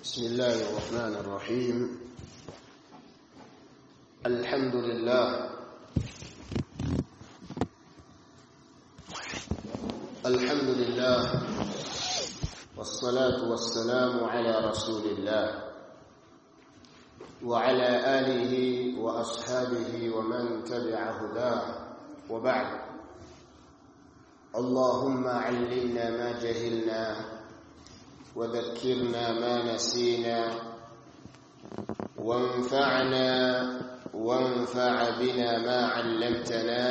بسم الله الرحمن الرحيم الحمد لله الحمد لله والصلاة والسلام على رسول الله وعلى آله وأصحابه ومن تبع هداه وبعد اللهم علمنا ما جهلنا وذكرنا ما نسينا وانفعنا وانفع بنا ما علمتنا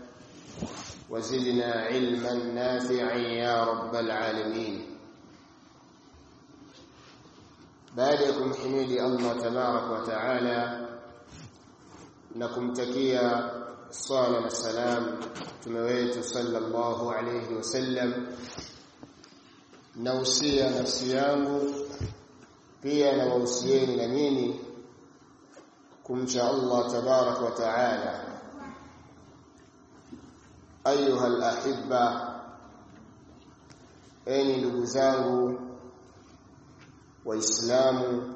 وزدنا علما نافعا يا رب العالمين بعدكم حميدي الله تبارك وتعالى nakumtakia swala na salam mtume wetu sallallahu alayhi wasallam nausia nafsi yangu pia na wausieni na nyinyi kumcha Allah tabarak wa taala ayuha alahibba enyi ndugu zangu waislamu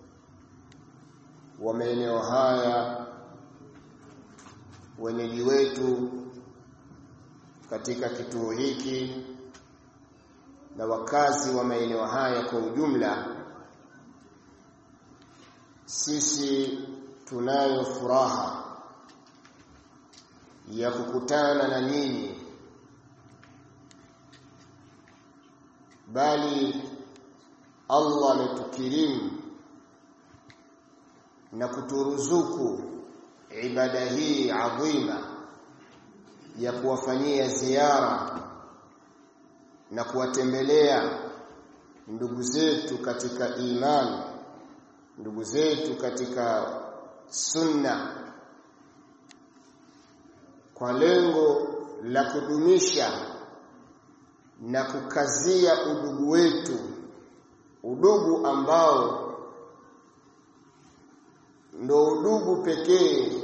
wa maeneo haya wenyeji wetu katika kituo hiki na wakazi wa maeneo haya kwa ujumla sisi tunayo furaha ya kukutana na nyinyi bali Allah ametukirimu na kuturuzuku ibada hii adhima ya kuwafanyia ziara na kuwatembelea ndugu zetu katika imani ndugu zetu katika sunna kwa lengo la kudumisha na kukazia udugu wetu udugu ambao ndo udugu pekee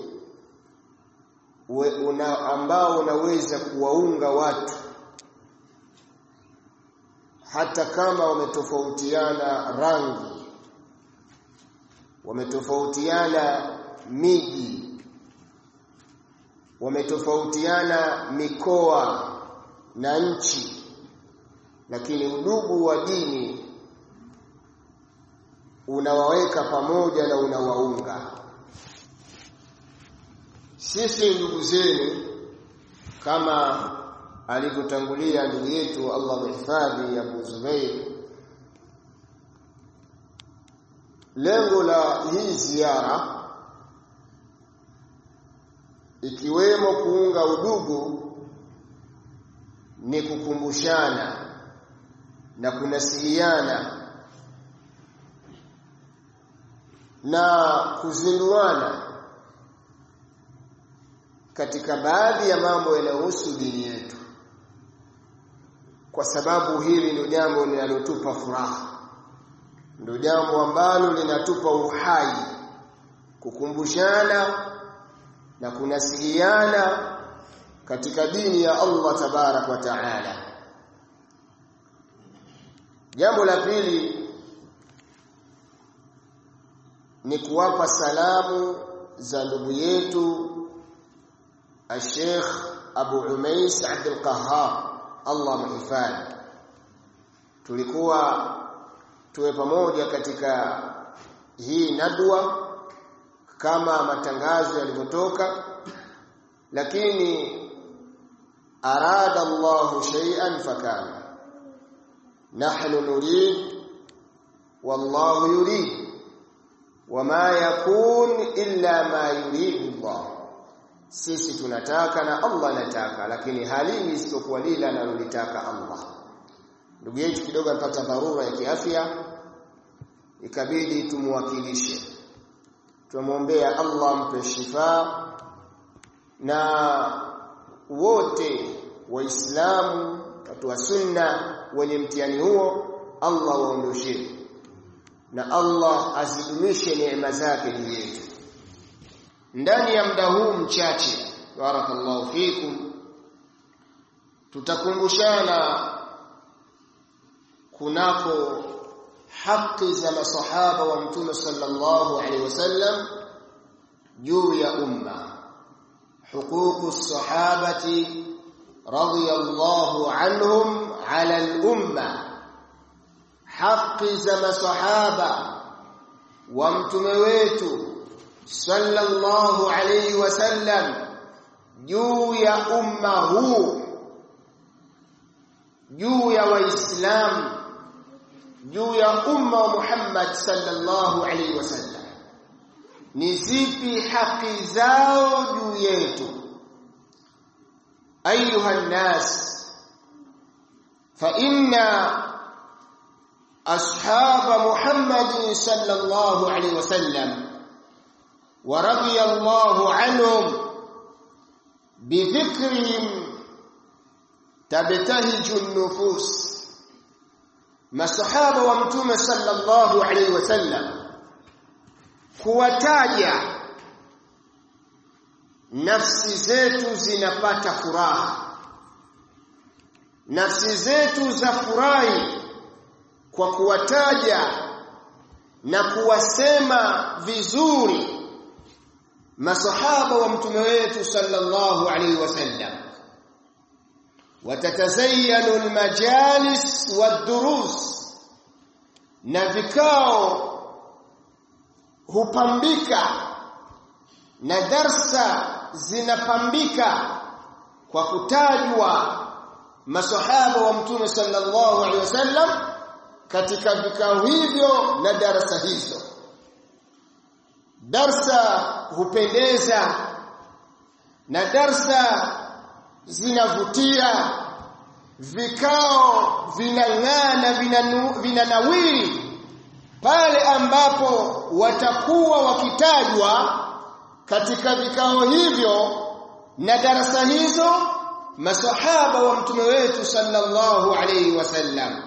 una ambao unaweza kuwaunga watu hata kama wametofautiana rangi wametofautiana miji wametofautiana mikoa na nchi lakini udugu wa dini unawaweka pamoja na unawaunga sisi ndugu zenu kama alivyotangulia ndugu yetu Allah mhifadhi Abu Zubair lengo la hii ziara ikiwemo kuunga udugu ni kukumbushana na kunasiliana na kuzinduana katika baadhi ya mambo yanayohusu dini yetu kwa sababu hili ndio jambo linalotupa furaha ndio jambo ambalo linatupa uhai kukumbushana na kunasiliana katika dini ya Allah tabarak wa taala jambo la pili ni kuwapa salamu za ndugu yetu Sheikh Abu Umais Abdul Qahhar Allah mhifadhi tulikuwa tuwe pamoja katika hii nadwa kama matangazo yalivyotoka lakini arada Allah shay'an fakana nahnu nurid wallahu yurid wama yakun illa ma yurid Allah sisi tunataka na Allah anataka lakini halini isipokuwa lile analolitaka Allah ndugu yetu kidogo alipata dharura ya kiafya ikabidi tumwakilishe tumwombea Allah mpe shifa na wote waislamu watu wa sunna wenye mtihani huo Allah waondoshee na Allah azidumishe neema zake juu yetu ndani ya muda huu mchache barakallahu fikum tutakumbushana kunako haki za masahaba wa mtume sallallahu alaihi wasallam juu ya umma huququ sahabati radiyallahu anhum ala al-umma haki za masahaba wa mtume wetu sallallahu alaihi wasallam juu ya umma huu juu ya waislamu juu ya umma wa Muhammad sallallahu alaihi wasallam ni zipi haki zao juu yetu ayuha nnas fa inna ashab Muhammad sallallahu alaihi wasallam wa radiyallahu anhum بذكرهم تبتهج النفوس masahaba wa mtume sallallahu alaihi wasallam kuwataja nafsi zetu zinapata furaha nafsi zetu za furahi kwa kuwataja na kuwasema vizuri masahaba wa mtume wetu sallallahu alaihi wasallam watatazayyanu almajalis wadurus na vikao hupambika na darsa zinapambika kwa kutajwa masahaba wa mtume sallallahu alaihi wasallam katika vikao hivyo na darasa hizo darsa hupendeza na darsa zinavutia vikao vinang'aa na vinanawiri pale ambapo watakuwa wakitajwa katika vikao hivyo na darasa hizo masahaba wa mtume wetu sallallahu alayhi wasallam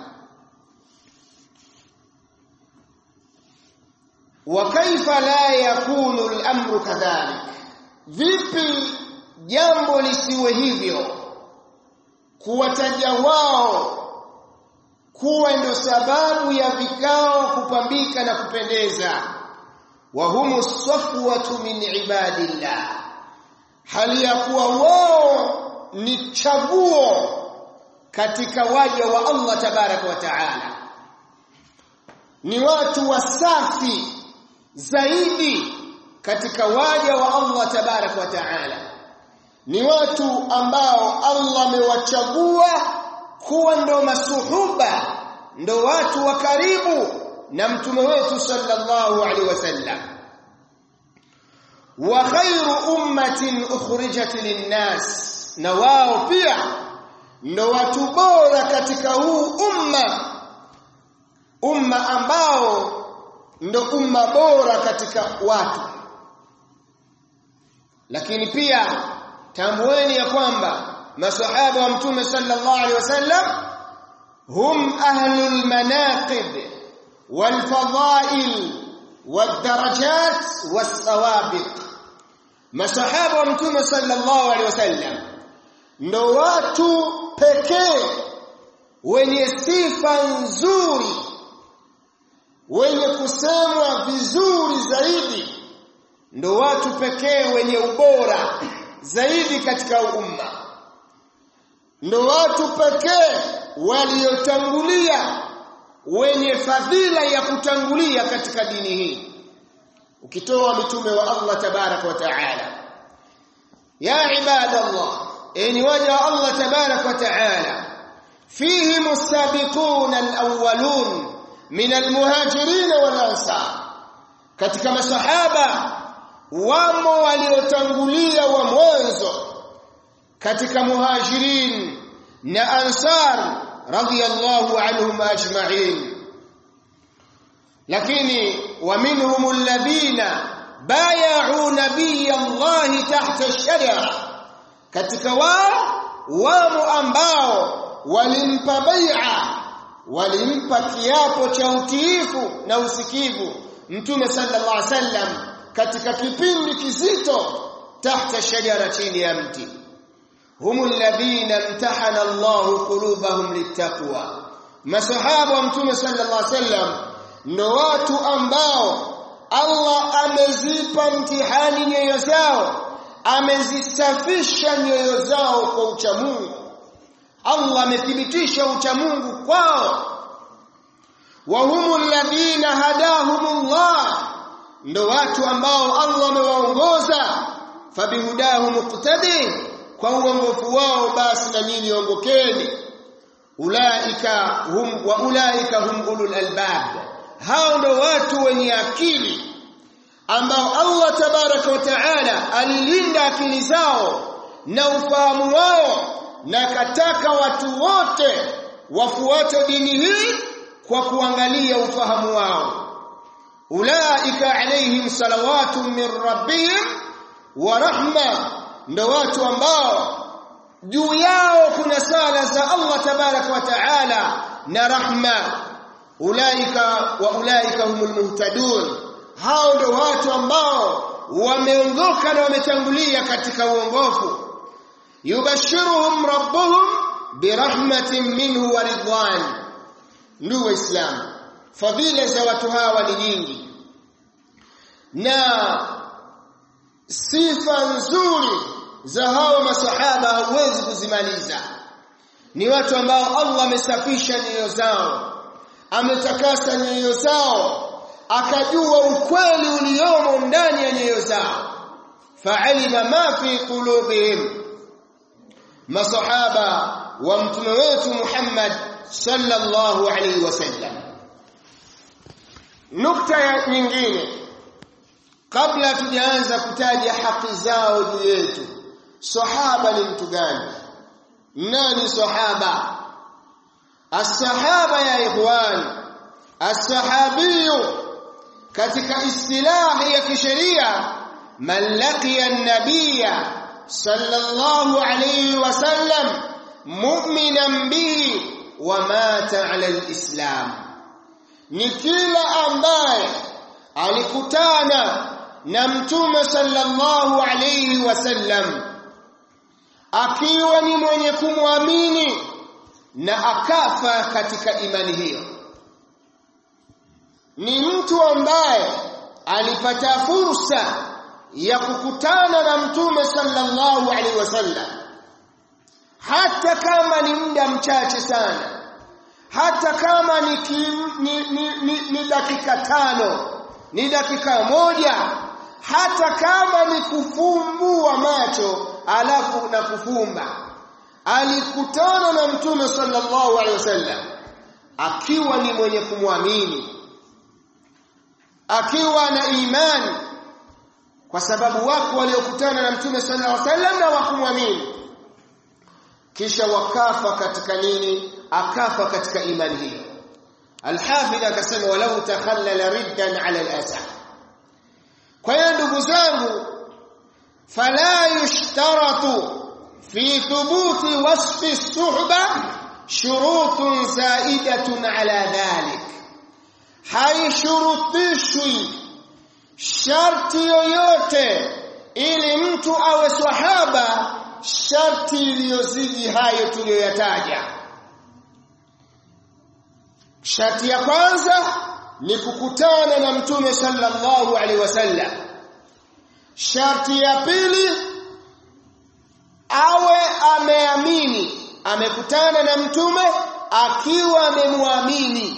wa kaifa la yakunu al-amru kadhalik vipi jambo lisiwe hivyo kuwataja wao kuwa ndio sababu ya vikao kupambika na kupendeza wa humu safwatu min ibadillah hali ya kuwa wao ni chaguo katika waja wa Allah tabaraka wa taala ni watu wasafi zaidi katika waja wa Allah tabaraka wa taala ni watu ambao Allah amewachagua kuwa ndo masuhuba ndo watu wa karibu na mtume wetu sallallahu alaihi wasallam wa khairu ummatin ukhrijat linnas na wao pia ndo watu bora katika huu umma umma ambao ndo umma bora katika watu lakini pia tambueni ya kwamba masahaba wa mtume sallallahu alaihi wasallam hum ahlul manaqib wal fadail wad darajat was sawabiq masahaba wa mtume sallallahu alaihi wasallam ndo watu pekee wenye sifa nzuri wenye kusemwa vizuri zaidi ndo watu pekee wenye ubora zaidi katika umma ndo watu pekee waliotangulia wenye fadhila ya kutangulia katika dini hii ukitoa mitume wa Allah tabarak wa taala ya ibadallah enyi waja wa Allah tabarak wa taala fihi musabiqun alawwalun min almuhajirin wal ansar katika masahaba wamo waliotangulia wa mwanzo katika muhajirin na ansar radiyallahu anhum ajma'in lakini wa minhum alladhina bay'u nabiyallahi tahta ash-shajara katika wao wamo ambao walimpa bai'a walimpa kiapo cha utiifu na usikivu mtume sallallahu alaihi wasallam katika kipindi kizito tahta shajara chini ya mti humul ladhina imtahana Allahu qulubahum littaqwa masahaba wa mtume sallallahu alaihi wasallam ndo watu ambao Allah amezipa mtihani nyoyo zao amezisafisha nyoyo zao kwa uchamungu Allah amethibitisha uchamungu kwao wa humul ladhina hadahumullah ndo watu ambao Allah amewaongoza fabihudahu muqtadi kwa uongofu wao basi na nyinyi ongokeni ulaika hum wa ulaika hum ulul albab hao ndo watu wenye akili ambao Allah tabaraka wa taala alilinda akili zao na ufahamu wao na kataka watu wote wafuate dini hii kwa kuangalia ufahamu wao ulaika alaihim salawatu min rabbihim wa rahma ndo watu ambao juu yao kuna sala za Allah tabaraka wa taala na rahma ulaika wa ulaika humul muhtadun hao ndo watu ambao wameongoka na wametangulia katika uongofu yubashiruhum rabbuhum birahmatin minhu wa ridwan ndugu waislamu fadhila za watu hawa ni nyingi na sifa nzuri za hawa masahaba hauwezi kuzimaliza ni watu ambao Allah amesafisha nyoyo zao ametakasa nyoyo zao akajua ukweli uliomo ndani ya nyoyo zao fa'alima ma fi qulubihim masahaba wa mtume wetu Muhammad sallallahu alaihi wasallam nukta ya nyingine kabla tujaanza kutaja haki zao juu yetu sahaba ni mtu gani nani sahaba as-sahaba ya ikhwan as-sahabiyu katika istilahi ya kisheria man laqiya an-nabiyya sallallahu alayhi wasallam mu'minan bihi wa mata ala al-islam ni kila ambaye alikutana na mtume sallallahu alayhi wasallam akiwa ni mwenye kumwamini na akafa katika imani hiyo ni mtu ambaye alipata fursa ya kukutana na mtume sallallahu alaihi wasallam hata kama ni muda mchache sana hata kama ni, kim, ni, ni, ni, ni dakika tano ni dakika moja hata kama ni kufumbua macho alafu na kufumba alikutana na mtume sallallahu alaihi wasallam akiwa ni mwenye kumwamini akiwa na imani kwa sababu wako waliokutana na mtume sallallahu alaihi wasallam na wakumwamini kisha wakafa katika nini akafa katika imani hiyo alhafidh akasema walau takhallala riddan ala al-asah kwa hiyo ndugu zangu fala yushtaratu fi thubuti wasfi suhba shurutun zaidatun ala dhalik haishurutishwi sharti yoyote ili mtu awe swahaba sharti iliyozidi hayo tuliyoyataja sharti ya kwanza ni kukutana na mtume sallallahu alaihi wasallam sharti ya pili awe ameamini amekutana na mtume akiwa amemwamini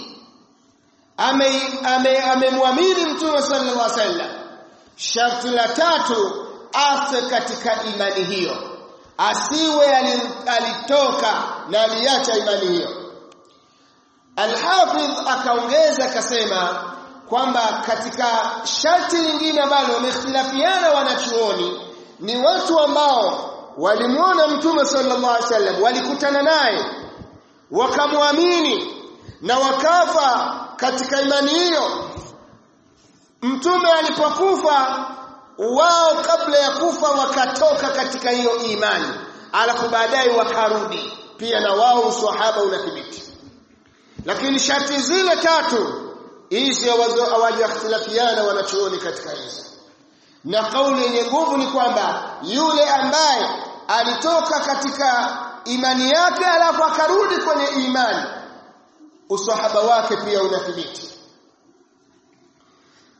amemwamini ame, ame mtume sallallahu alaihi wasallam sharti la tatu afe katika imani hiyo asiwe alitoka na aliacha imani hiyo Al-Hafidh akaongeza akasema kwamba katika sharti lingine ambalo wamehtilafiana wanachuoni ni watu ambao walimuona Mtume sallallahu alaihi wasallam walikutana naye wakamwamini na wakafa katika imani hiyo Mtume alipokufa wao kabla ya kufa wakatoka katika hiyo imani alafu baadaye wakarudi pia na wao uswahaba unathibiti lakini sharti zile tatu hizi hawajakhtilafiana wanachuoni katika hizo na kauli yenye nguvu ni kwamba yule ambaye alitoka katika imani yake alafu akarudi kwenye imani usahaba wake pia unathibiti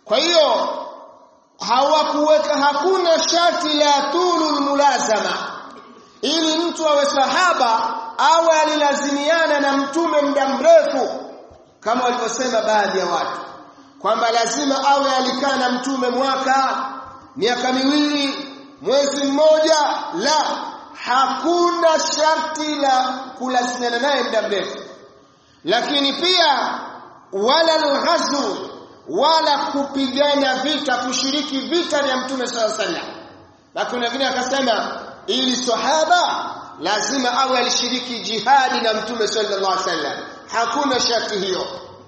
kwa hiyo hawakuweka hakuna sharti la tulul mulazama ili mtu awe sahaba awe alilazimiana na mtume muda mrefu kama walivyosema baadhi ya watu kwamba lazima awe alikaa na mtume mwaka miaka miwili mwezi mmoja la hakuna sharti la kulazimiana naye muda mrefu lakini pia wala alghazw wala kupigana vita kushiriki vita vya mtume sallallahu alaihi wasallam lakini wengine akasema ili sahaba lazima awe alishiriki jihadi na mtume sallallahu alaihi wasallam hakuna sharti hiyo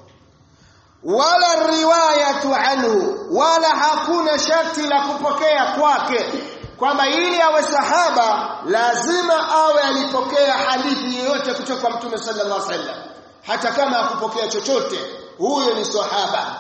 wala riwayatu anhu wala hakuna sharti la kupokea kwake kwamba ili awe sahaba lazima awe alipokea hadithi yoyote kutoka kwa mtume sallallahu alaihi wasallam hata kama hakupokea chochote huyo ni sahaba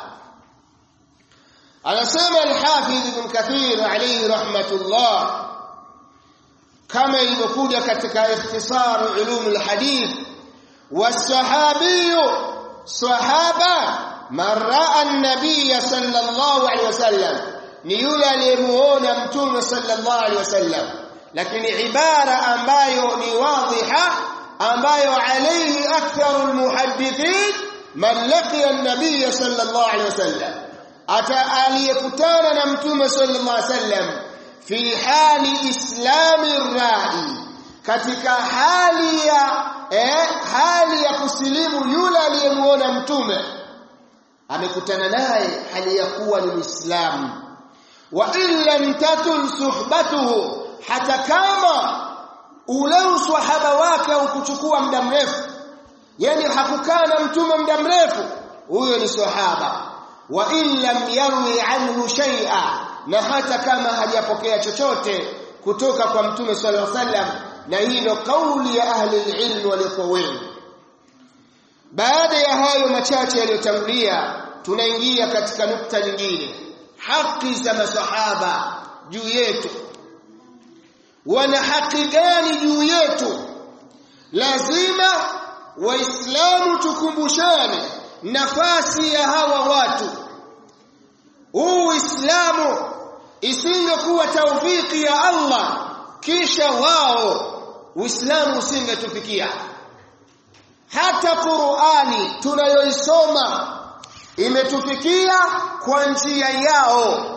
anasema al-Hafidh Ibn Kathir alayhi rahmatullah kama ilivyokuja katika ikhtisar ulum al-hadith was-sahabi sahaba marra an-nabiy sallallahu alayhi wasallam ni yule aliyemuona mtume sallallahu alayhi wasallam lakini ibara ambayo ni wadhiha ambayo alayhi aktharul muhaddithin man laqiya an-nabiy sallallahu alayhi wasallam ata aliyekutana na mtume sallallahu alaihi wasallam fi hali islami rai katika hali ya eh, hali ya kusilimu yule aliyemuona mtume amekutana naye hali ya kuwa ni muislamu wa illa tatul suhbatuhu hata kama ule uswahaba wake ukuchukua muda mrefu yani hakukaa na mtume muda mrefu huyo ni sahaba wa in lam yarwi anhu shay'a na hata kama hajapokea chochote kutoka kwa mtume sallallahu alaihi wasallam na hii ndio kauli ya ahli ilm waliokuwa wengi baada ya hayo machache yaliyotangulia tunaingia katika nukta nyingine haki za masahaba juu yetu wana haki gani juu yetu lazima waislamu tukumbushane nafasi ya hawa watu huu uislamu isingekuwa taufiki ya Allah kisha wao uislamu usingetufikia hata Qur'ani tunayoisoma imetufikia kwa njia yao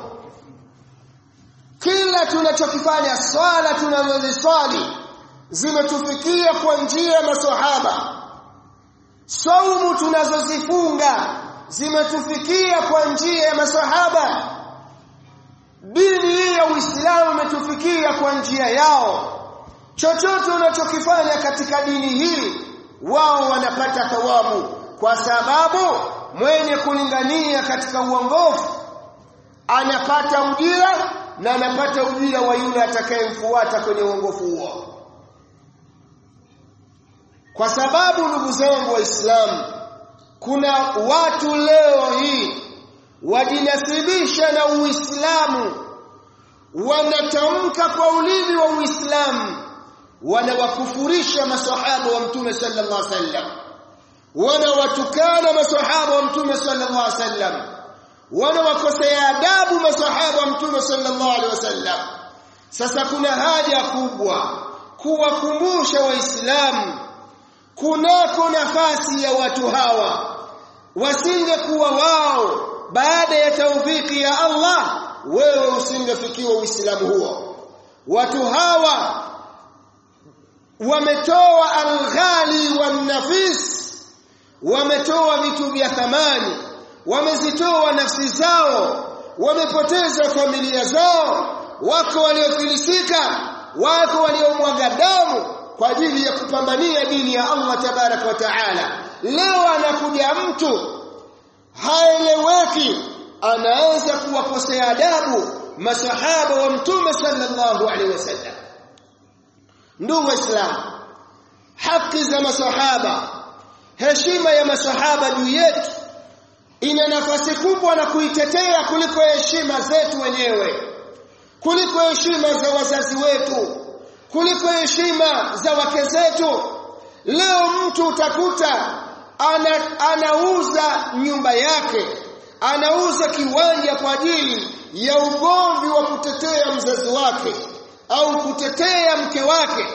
kila tunachokifanya swala tunazoziswali zimetufikia kwa njia ya maswahaba saumu tunazozifunga zimetufikia kwa njia ya masahaba dini hii ya Uislamu imetufikia kwa njia yao chochote unachokifanya katika dini hii wao wanapata thawabu kwa sababu mwenye kulingania katika uongofu anapata ujira na anapata ujira wa yule atakayemfuata kwenye uongofu huo kwa sababu ndugu zangu waislamu kuna watu leo hii wajinasibisha na uislamu wanatamka kwa ulimi wa uislamu wanawakufurisha masahaba wa mtume sallallahu alaihi wasallam wanawatukana masahaba wa mtume sallallahu alaihi wasallam wanawakosea adabu masahaba wa mtume sallallahu alaihi wasallam sasa kuna haja kubwa kuwakumbusha waislamu kunako nafasi ya watu hawa wasingekuwa wao baada ya taufiki ya Allah wewe usingefikiwa uislamu huo watu hawa wametoa alghali wanafis wametoa vitu vya thamani wamezitoa nafsi zao wamepoteza familia zao wako waliofilisika wako waliomwaga damu kwa ajili ya kupambania dini ya Allah tabarak wa taala leo anakuja mtu haeleweki anaanza kuwakosea adabu masahaba wa mtume sallallahu alaihi wasallam ndugu waislamu haki za masahaba heshima ya masahaba juu yetu ina nafasi kubwa na kuitetea kuliko heshima zetu wenyewe kuliko heshima za wazazi wetu kuliko heshima za wake zetu leo mtu utakuta ana, anauza nyumba yake anauza kiwanja kwa ajili ya ugomvi wa kutetea mzazi wake au kutetea mke wake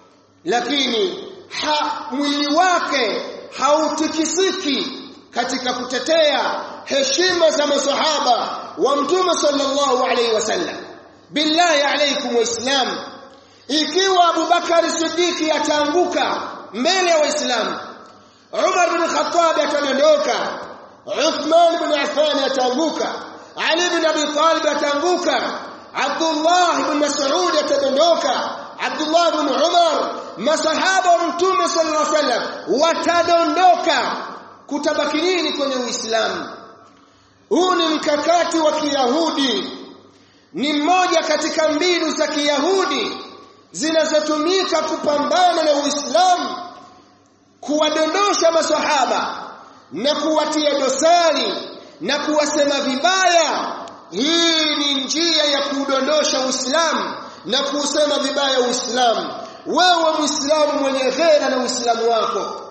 lakini ha, mwili wake hautikisiki katika kutetea heshima za masahaba wa mtume sallallahu alaihi wasallam billahi alaikum waislamu ikiwa Abubakar Siddiqi ataanguka mbele ya waislamu Umar bin Khattab atadondoka Uthman bin Affan ataanguka Ali bin Abi Talib ataanguka Abdullah bin Mas'ud atadondoka Abdullah bin Umar masahaba wa mtume sallallahu alaihi wasallam watadondoka kutabaki nini kwenye Uislamu huu ni mkakati wa Kiyahudi ni mmoja katika mbinu za Kiyahudi zinazotumika kupambana na Uislamu kuwadondosha masahaba na kuwatia dosari na kuwasema vibaya hii ni njia ya kudondosha Uislamu na kusema vibaya Uislamu wewe Muislamu mwenye ghera na Uislamu wako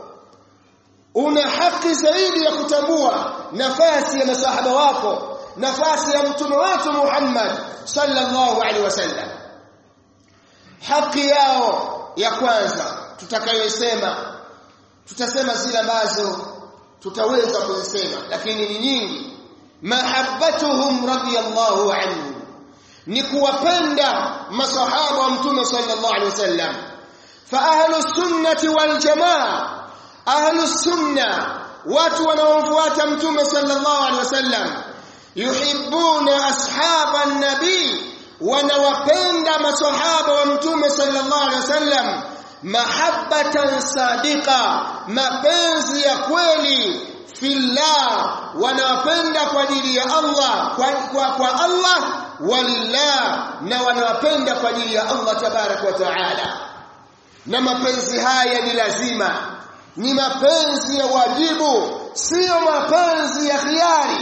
una haki zaidi ya kutambua nafasi ya masahaba wako nafasi ya mtume wetu Muhammad sallallahu alaihi wasallam haki yao ya kwanza tutakayosema tutasema zile ambazo tutaweza kuzisema lakini ni nyingi mahabbatuhum radiyallahu anhu ni kuwapenda masahaba wa mtume sallallahu alaihi wasallam fa ahlus sunnati wal jamaa ahlus sunna watu wanaomfuata mtume sallallahu alaihi wasallam yuhibbuna ashaban nabii wanawapenda masahaba wa mtume sallallahu alaihi wasallam mahabbatan sadiqa mapenzi ya kweli fillah wanawapenda kwa ajili ya Allah kwa, kwa, kwa Allah walillah na wanawapenda kwa ajili ya Allah tabarak wa taala na mapenzi haya ni lazima ni mapenzi ya wajibu sio mapenzi ya khiari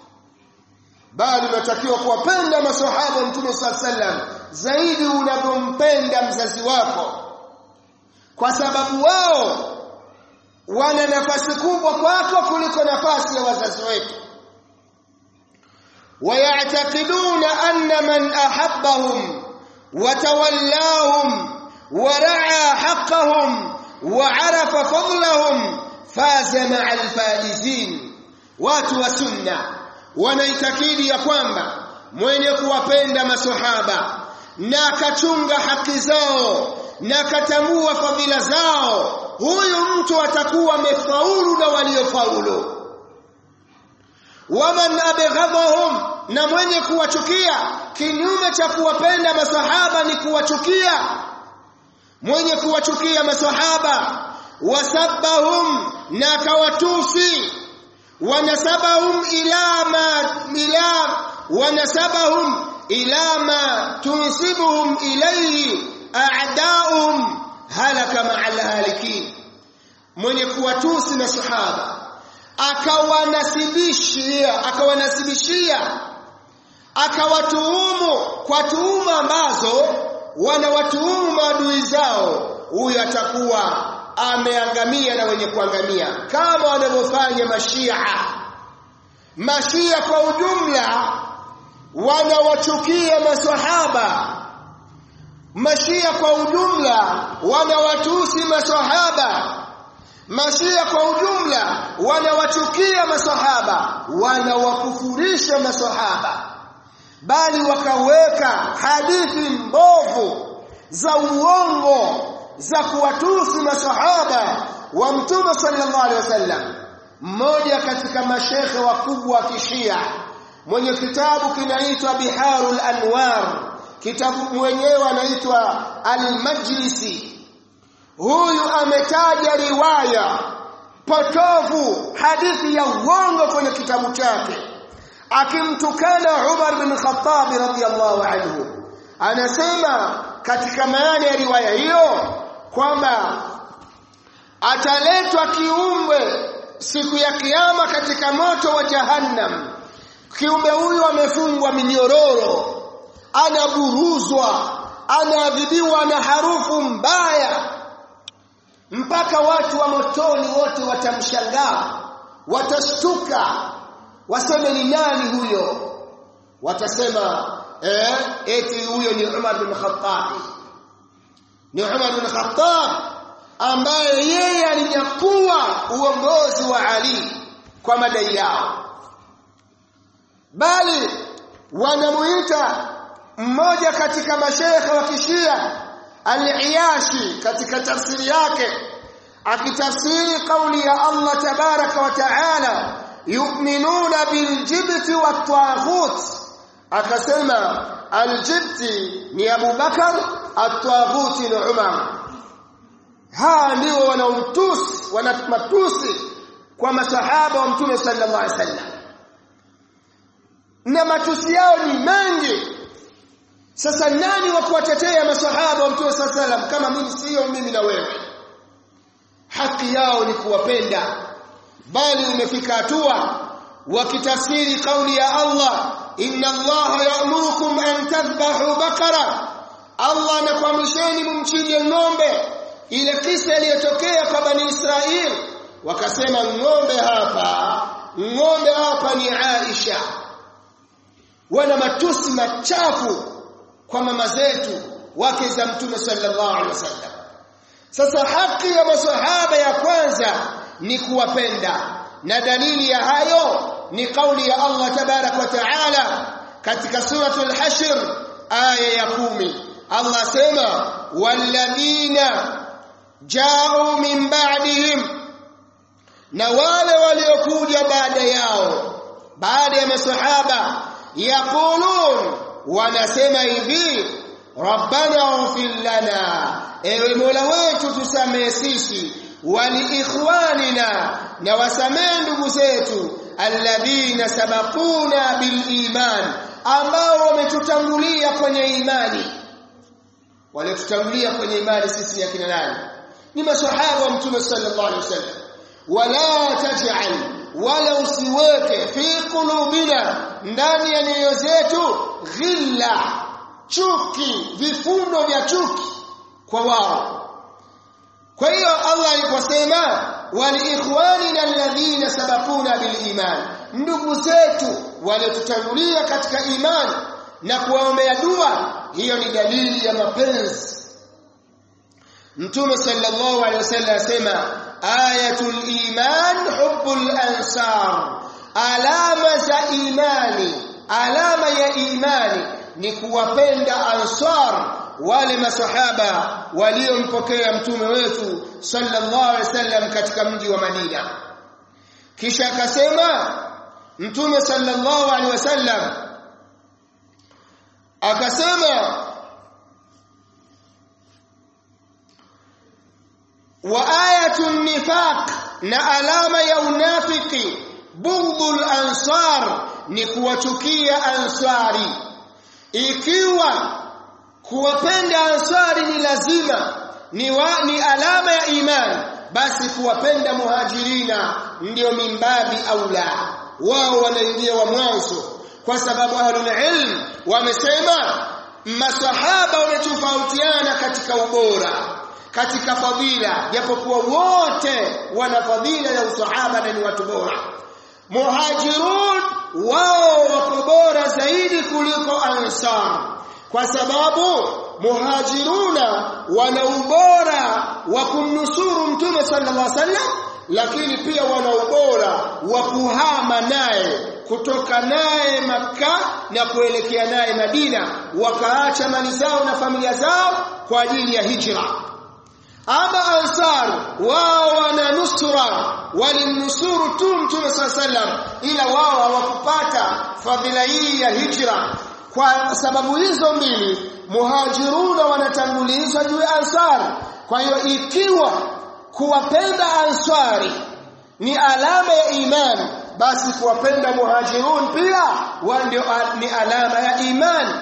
bali unatakiwa kuwapenda maswahaba wa mtume sallam zaidi unavyompenda mzazi wako kwa sababu wao wana nafasi kubwa kwako kuliko nafasi ya wazazi wetu ويعتقدون أن من أحبهم وتولاهم ورعى حقهم وعرف فضلهم فاز مع الفائزين watu wa sunna wanaitakidi ya kwamba mwenye kuwapenda masahaba na akachunga haki zao na akatambua fadhila zao huyu mtu atakuwa amefaulu na waliofaulu waman abghadhahum na mwenye kuwachukia kinyume cha kuwapenda masahaba ni kuwachukia mwenye kuwachukia masahaba wasabbahum na akawatusi wanasabahum ila ma ila wanasabahum ila ma tunsibuhum ilayhi a'da'uhum halaka ma'al halikin mwenye kuwatusi masahaba akawanasibishia akawanasibishia akawatuhumu kwa tuhuma ambazo wanawatuhumu maadui zao huyu atakuwa ameangamia na wenye kuangamia kama wanavyofanya mashia mashia kwa ujumla wanawachukia maswahaba mashia kwa ujumla wanawatusi maswahaba Mashia kwa ujumla wanawachukia masahaba, wanawakufurisha masahaba, bali wakaweka hadithi mbovu za uongo za kuwatusi masahaba wa Mtume sallallahu alaihi wasallam. Mmoja katika mashekhe wakubwa wa Kishia mwenye kitabu kinaitwa Biharul Anwar, kitabu mwenyewe anaitwa Al-Majlisi huyu ametaja riwaya potovu hadithi ya uongo kwenye kitabu chake akimtukana Umar bin Khattab radhiyallahu anhu anasema katika maana ya riwaya hiyo kwamba ataletwa kiumbe siku ya kiyama katika moto wa jahannam kiumbe huyu amefungwa minyororo anaburuzwa anaadhibiwa na harufu mbaya mpaka watu wa motoni wote watamshangaa watashtuka waseme ni nani huyo watasema eh eti huyo ni Umar bin Khattab ni Umar bin Khattab ambaye yeye alinyakua uongozi wa Ali kwa madai yao bali wanamuita mmoja katika mashekhe wa kishia al-Iyashi katika tafsiri yake akitafsiri kauli ya Allah tabaraka wa taala yu'minuna biljibti wat-taghut akasema aljibti ni Abu Bakar at-taghut ni Umar haa ndio wanaumtusi wanamatusi kwa masahaba wa mtume sallallahu alaihi wasallam na matusi yao ni mengi sasa nani wa kuwatetea masahaba wa mtume sallallahu alaihi wasallam kama mimi sio mimi na wewe haki yao ni kuwapenda bali umefika hatua wakitafsiri kauli ya Allah inna Allah ya'murukum an tadhbahu bakara Allah anakuamrisheni mumchinje ng'ombe ile kisa iliyotokea kwa bani Israeli wakasema ng'ombe hapa ng'ombe hapa ni Aisha wana matusi machafu kwa mama zetu wake za mtume sallallahu alaihi wasallam sasa haki ya masahaba ya kwanza ni kuwapenda na dalili ya hayo ni kauli ya Allah tabarak wa taala katika suratul hashr aya ya kumi Allah sema walladhina ja'u min ba'dihim na wale waliokuja baada yao baada ya masahaba yaqulun wanasema hivi rabbana ighfir lana ewe mola wetu tusamee sisi wali ikhwanina na wasamee ndugu zetu alladhina sabaquna bil iman ambao wametutangulia kwenye imani waliotutangulia kwenye imani sisi ni akina nani ni maswahaba wa mtume sallallahu alaihi wasallam wala taj'al wala usiweke fi qulubina ndani ya nyoyo zetu ghilla chuki vifundo vya chuki kwa wao kwa hiyo Allah aliposema waliikhwanina alladhina sabaquna biliman ndugu zetu waliotutangulia katika imani na kuwaombea dua hiyo ni dalili ya mapenzi Mtume sallallahu alaihi wasallam asema ayatul iman hubbul ansar alama za imani alama ya imani ni kuwapenda ansar wale masahaba waliompokea mtume wetu sallallahu alaihi wasallam katika mji wa Madina kisha akasema mtume sallallahu alaihi wasallam akasema wa ayatun nifaq na alama ya unafiki bughdul ansar ni kuwachukia ansari ikiwa kuwapenda ansari ni lazima ni, wa, ni alama ya imani basi kuwapenda muhajirina ndio mimbabi aula wao wanaingia wa mwanzo kwa sababu ahlul ilm wamesema masahaba wametofautiana katika ubora katika fadhila japokuwa wote wana fadhila ya usahaba na ni watu bora muhajirun wao wako bora zaidi kuliko ansar kwa sababu muhajiruna wana ubora wa kumnusuru mtume sallallahu alaihi wasallam lakini pia wana ubora wa kuhama naye kutoka naye maka na kuelekea naye Madina wakaacha mali zao na familia zao kwa ajili ya hijra ama ansar wao wana nusra walimnusuru tu mtume sallam ila wao hawakupata fadhila hii ya hijra kwa sababu hizo mbili muhajiruna wanatangulizwa juu ya ansar kwa hiyo ikiwa kuwapenda ansari ni alama ya imani basi kuwapenda muhajirun pia ndio ni alama ya imani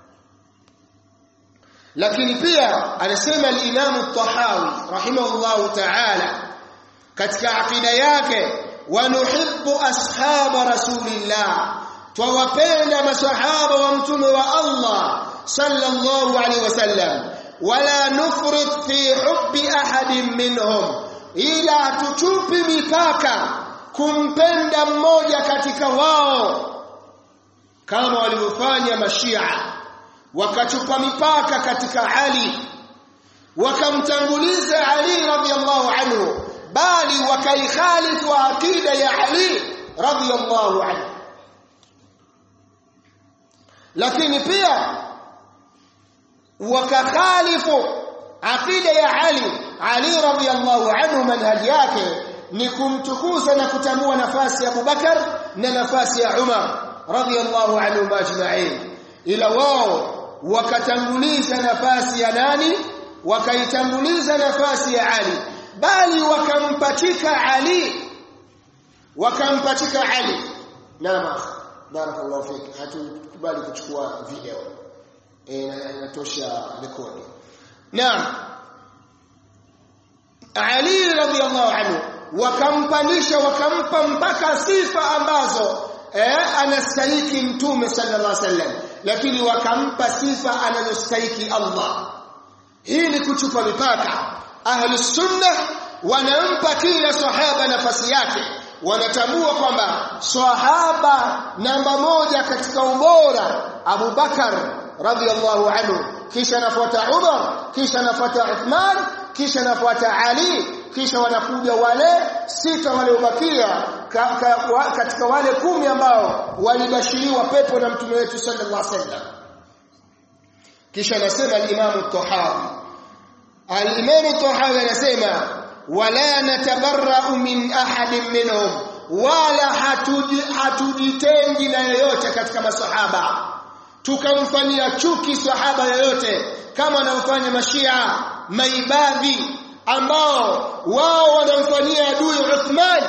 lakini pia anasema al-Imam at-Tahawi rahimahullahu ta'ala katika akida yake wanuhibbu ashaba rasulillah twawapenda masahaba wa mtume wa Allah sallallahu alaihi wasallam wala nufrit fi hubbi ahadin minhum ila tuchupi mipaka kumpenda mmoja katika wao kama walivyofanya mashia wakachupa mipaka katika Ali wakamtanguliza Ali radhiallahu anhu bali wakaikhalifu akida ya Ali radhiallahu anhu lakini pia wakakhalifu akida ya Ali Ali radhiallahu anhu manhaji yake ni kumtukuza na kutambua nafasi ya Abubakar na nafasi ya Umar radhiallahu anhum ajma'in ila wao wakatanguliza nafasi ya nani wakaitanguliza nafasi ya Ali bali wakampachika Ali wakampachika Ali naam barakallahu fik hatukubali kuchukua video inatosha rekodi naam Ali radhiallahu anhu wakampanisha wakampa mpaka sifa ambazo eh, anastahiki mtume sallallahu alaihi wasallam lakini wakampa sifa anazostahiki Allah hii ni kuchupa mipaka ahli sunna wanampa kila sahaba nafasi yake wanatambua kwamba sahaba namba moja katika ubora Abu Bakar radhiallahu anhu kisha nafuata Umar kisha nafuata Uthman kisha nafuata Ali kisha wanakuja wale sita waliobakia ka, ka, wa, katika wale kumi ambao walibashiriwa pepo na mtume wetu sallallahu alaihi wasallam kisha anasema al-Imam at-Tahawi al-Imam at-Tahawi anasema wala natabarra'u min ahadin minhum wala hatujitengi na yoyote katika masahaba tukamfanyia chuki sahaba yoyote kama anamfanya mashia maibadhi ambao wao wanamfanyia adui Uthman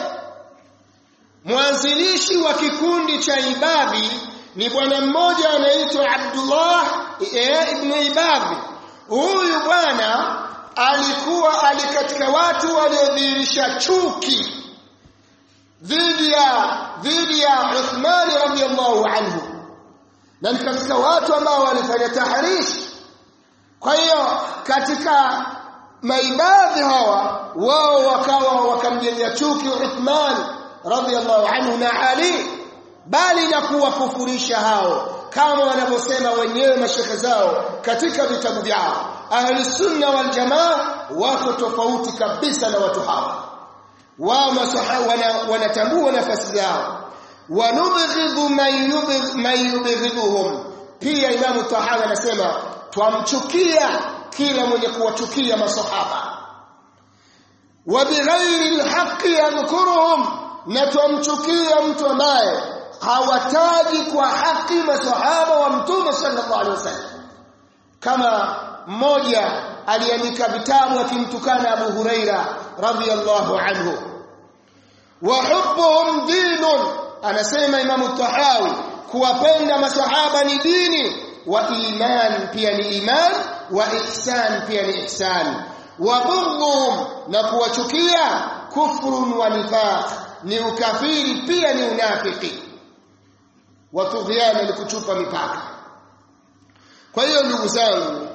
mwanzilishi wa kikundi cha ibadhi ni bwana mmoja anaitwa Abdullah ibn Ibadhi huyu bwana alikuwa ali katika watu waliodhihirisha chuki dhidi ya dhidi ya Uthman radhiyallahu anhu na ni katika watu ambao walifanya tahrish kwa hiyo katika maibadhi hawa wao wakawa wakamjengea chuki Uthman radhiyallahu anhu na Ali bali na kuwakufurisha hao kama wanavyosema wenyewe mashekhe zao katika vitabu vyao ahli sunna wal jamaa wako tofauti kabisa na watu hawa wao wanatambua wana nafasi zao wanubghidhu man yubghidhuhum pia imamu tahawi anasema twamchukia kila mwenye kuwachukia masahaba wa bighairi alhaqi yadhkuruhum na twamchukia mtu ambaye hawataji kwa haki masahaba wa mtume sallallahu alaihi wasallam kama mmoja aliandika vitabu akimtukana Abu Huraira radhiyallahu anhu wa hubbuhum dinun anasema Imamu Tahawi kuwapenda masahaba ni dini wa iman pia ni iman wa ihsan pia ni ihsan wa bughdhum na kuwachukia kufrun wa nifaq ni ukafiri pia ni unafiki wa tughyana ni kuchupa mipaka kwa hiyo ndugu zangu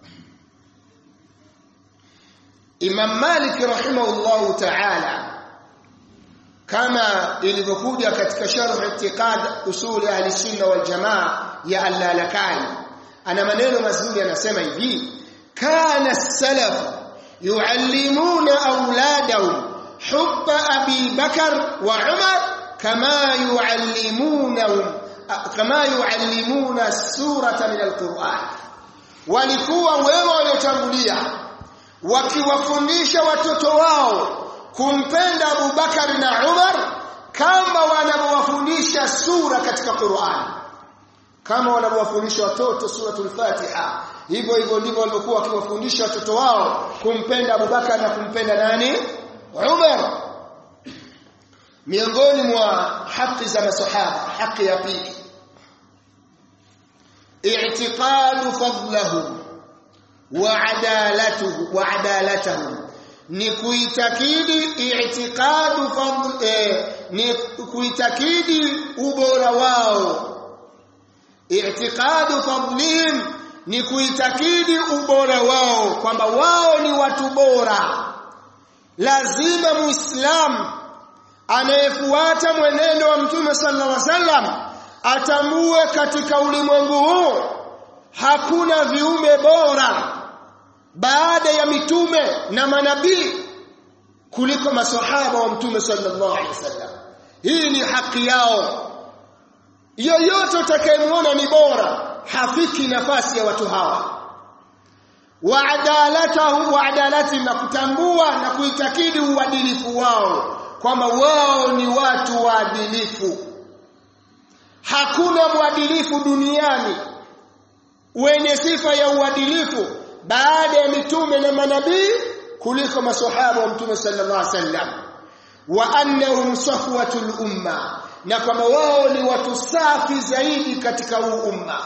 Imam Malik rahimahullahu ta'ala kama ilivyokuja katika sharh i'tiqad usul ahli sunna wal jamaa ya al-Lalakani ana maneno mazuri anasema hivi kana salaf yuallimuna auladahum hubba abi bakar wa umar kama yuallimunahum kama yuallimuna surata min al-Qur'an walikuwa wema waliotangulia wakiwafundisha watoto wao kumpenda Abu Bakar na Umar kama wanavyowafundisha sura katika Qur'an kama wanavyowafundisha watoto suratul Fatiha hivyo hivyo ndivyo walivyokuwa wakiwafundisha watoto wao kumpenda Abu Bakar na kumpenda nani Umar miongoni mwa haki za masahaba haki ya pili i'tiqadu fadlahum wa adalatuhu wa adalatuhum ni kuitakidi i'tiqadu fadl eh, ni kuitakidi ubora wao i'tiqadu fadlihim ni kuitakidi ubora wao kwamba wao ni watu bora lazima muislam anayefuata mwenendo wa mtume sallallahu alaihi wasallam atambue katika ulimwengu huu hakuna viumbe bora baada ya mitume na manabii kuliko masahaba wa mtume sallallahu alaihi wasallam hii ni haki yao yoyote utakayemwona ni bora hafiki nafasi ya watu hawa waadalatahu waadalati na kutambua na kuitakidi uadilifu wao kwamba wao ni watu waadilifu hakuna mwadilifu duniani wenye sifa ya uadilifu baada ya mitume na manabii kuliko maswahaba wa mtume sallallahu alaihi wasallam wa annahum safwatul umma na kwamba wao ni watu safi zaidi katika huu umma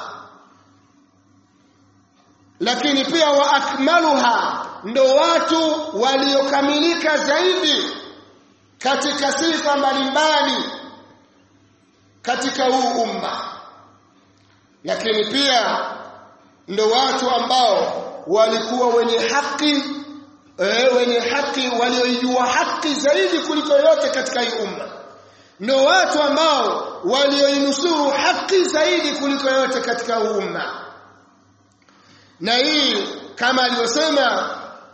lakini pia wa akmaluha ndo watu waliokamilika zaidi katika sifa mbalimbali katika huu umma lakini pia ndo watu ambao walikuwa wenye haki e, wenye haki walioijua haki zaidi kuliko yote katika hii umma ndo watu ambao walioinusuru haki zaidi kuliko yote katika huu umma na hii kama alivyosema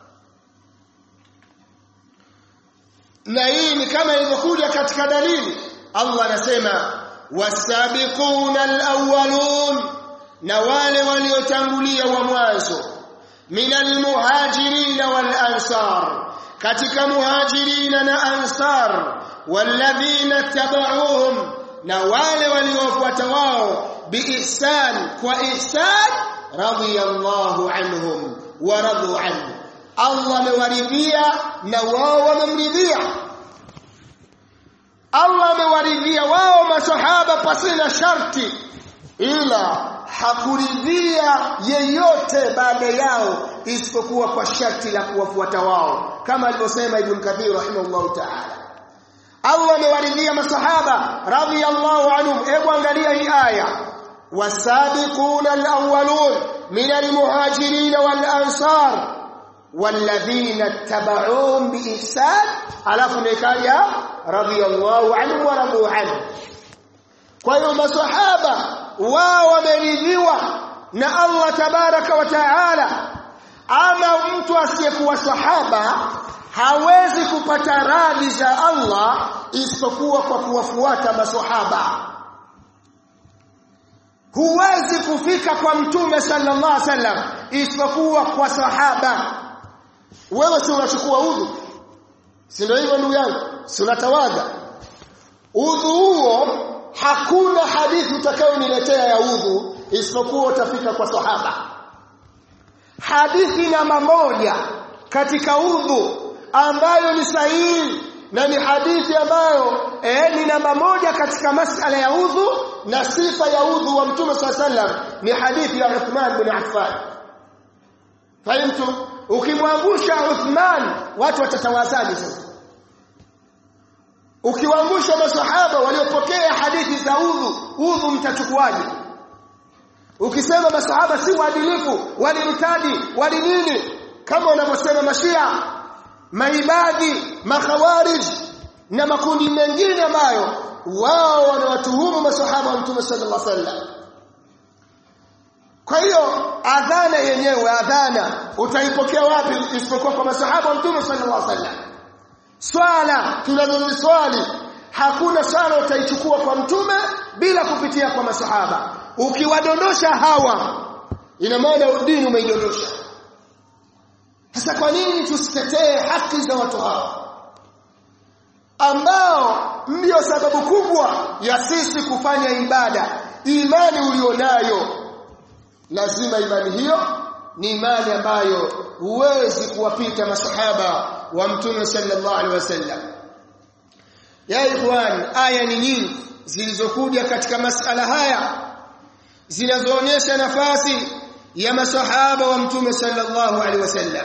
na hii ni kama ilivyokuja katika dalili Allah anasema wasabiquna alawwalun na wale waliotangulia wa mwanzo minal muhajirin wal ansar katika muhajirina na ansar walladhina tabauhum na wale waliofuata wao biihsan kwa ihsan radiyallahu anhum wa radu anhu Allah amewaridhia na wao wamemridhia Allah amewaridhia wao masahaba pasina sharti ila hakuridhia yeyote baada yao isipokuwa kwa sharti la kuwafuata wao kama alivyosema Ibn Kathir rahimahullah ta'ala Allah amewaridhia masahaba radhiyallahu anhum hebu angalia hii aya wasabiquna alawwalun min almuhajirin wal ansar والذين اتبعوهم بإحسان alafu nikaja radhiyallahu anhu wa radu anhu kwa hiyo maswahaba wao wameridhiwa na Allah tabaraka wa taala ama mtu asiyekuwa sahaba hawezi kupata radhi za Allah isipokuwa kwa kuwafuata maswahaba huwezi kufika kwa mtume sallallahu alaihi wasallam isipokuwa kwa sahaba wewe si unachukua udhu si ndio hivyo ndugu yangu si unatawadha udhu huo hakuna hadithi utakayoniletea ya udhu isipokuwa utafika kwa sahaba hadithi namba moja katika udhu ambayo ni sahihi na ni hadithi ambayo eh, ni namba moja katika masala ya udhu na sifa ya udhu wa mtume swalla sallam ni hadithi ya Uthman bin Affan fahimtu ukimwangusha Uthman watu watatawazaje sasa ukiwaangusha masahaba waliopokea hadithi za udhu udhu mtachukuaje ukisema masahaba si waadilifu walimtadi wali nini kama wanavyosema mashia maibadhi makhawarij na makundi mengine ambayo wao wanawatuhumu masahaba wa mtume sallallahu alaihi wasallam kwa hiyo adhana yenyewe adhana utaipokea wapi isipokuwa kwa masahaba wa mtume sallallahu alaihi wasallam swala tunazoziswali hakuna swala utaichukua kwa mtume bila kupitia kwa masahaba ukiwadondosha hawa ina maana dini umeidondosha sasa kwa nini tusitetee haki za watu hawa ambao ndio sababu kubwa ya sisi kufanya ibada imani ulionayo lazima imani hiyo ni imani ambayo huwezi kuwapita masahaba wa mtume sallallahu alaihi wasallam ya ikhwan aya ni nyingi zilizokuja katika masala haya zinazoonyesha nafasi ya masahaba wa mtume sallallahu alaihi wasallam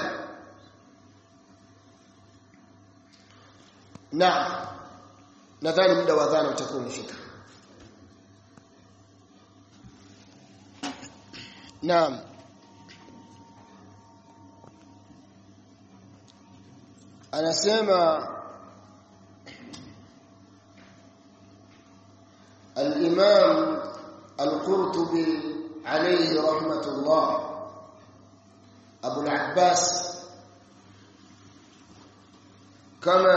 na nadhani muda wa dhana utakuwa umefika naam anasema al-Imam al-Qurtubi alayhi rahmatullah Abu al-Abbas kama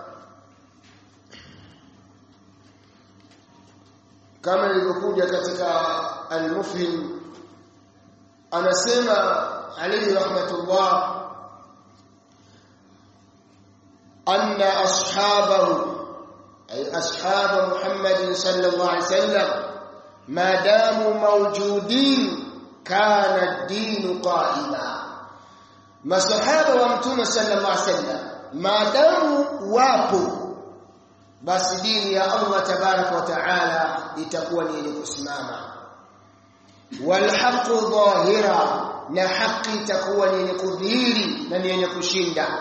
kama ilivyokuja katika al-Mufhim anasema alayhi rahmatullah anna ashabahu ay ashab Muhammad sallallahu alayhi wasallam ma damu mawjudin kana ad-din qa'ima masahaba wa mtume sallallahu alayhi wasallam maadamu wapo basi dini ya Allah tabaraka wa taala itakuwa ni yenye kusimama walhaqu dhahira na haki itakuwa ni yenye kudhihiri na ni yenye kushinda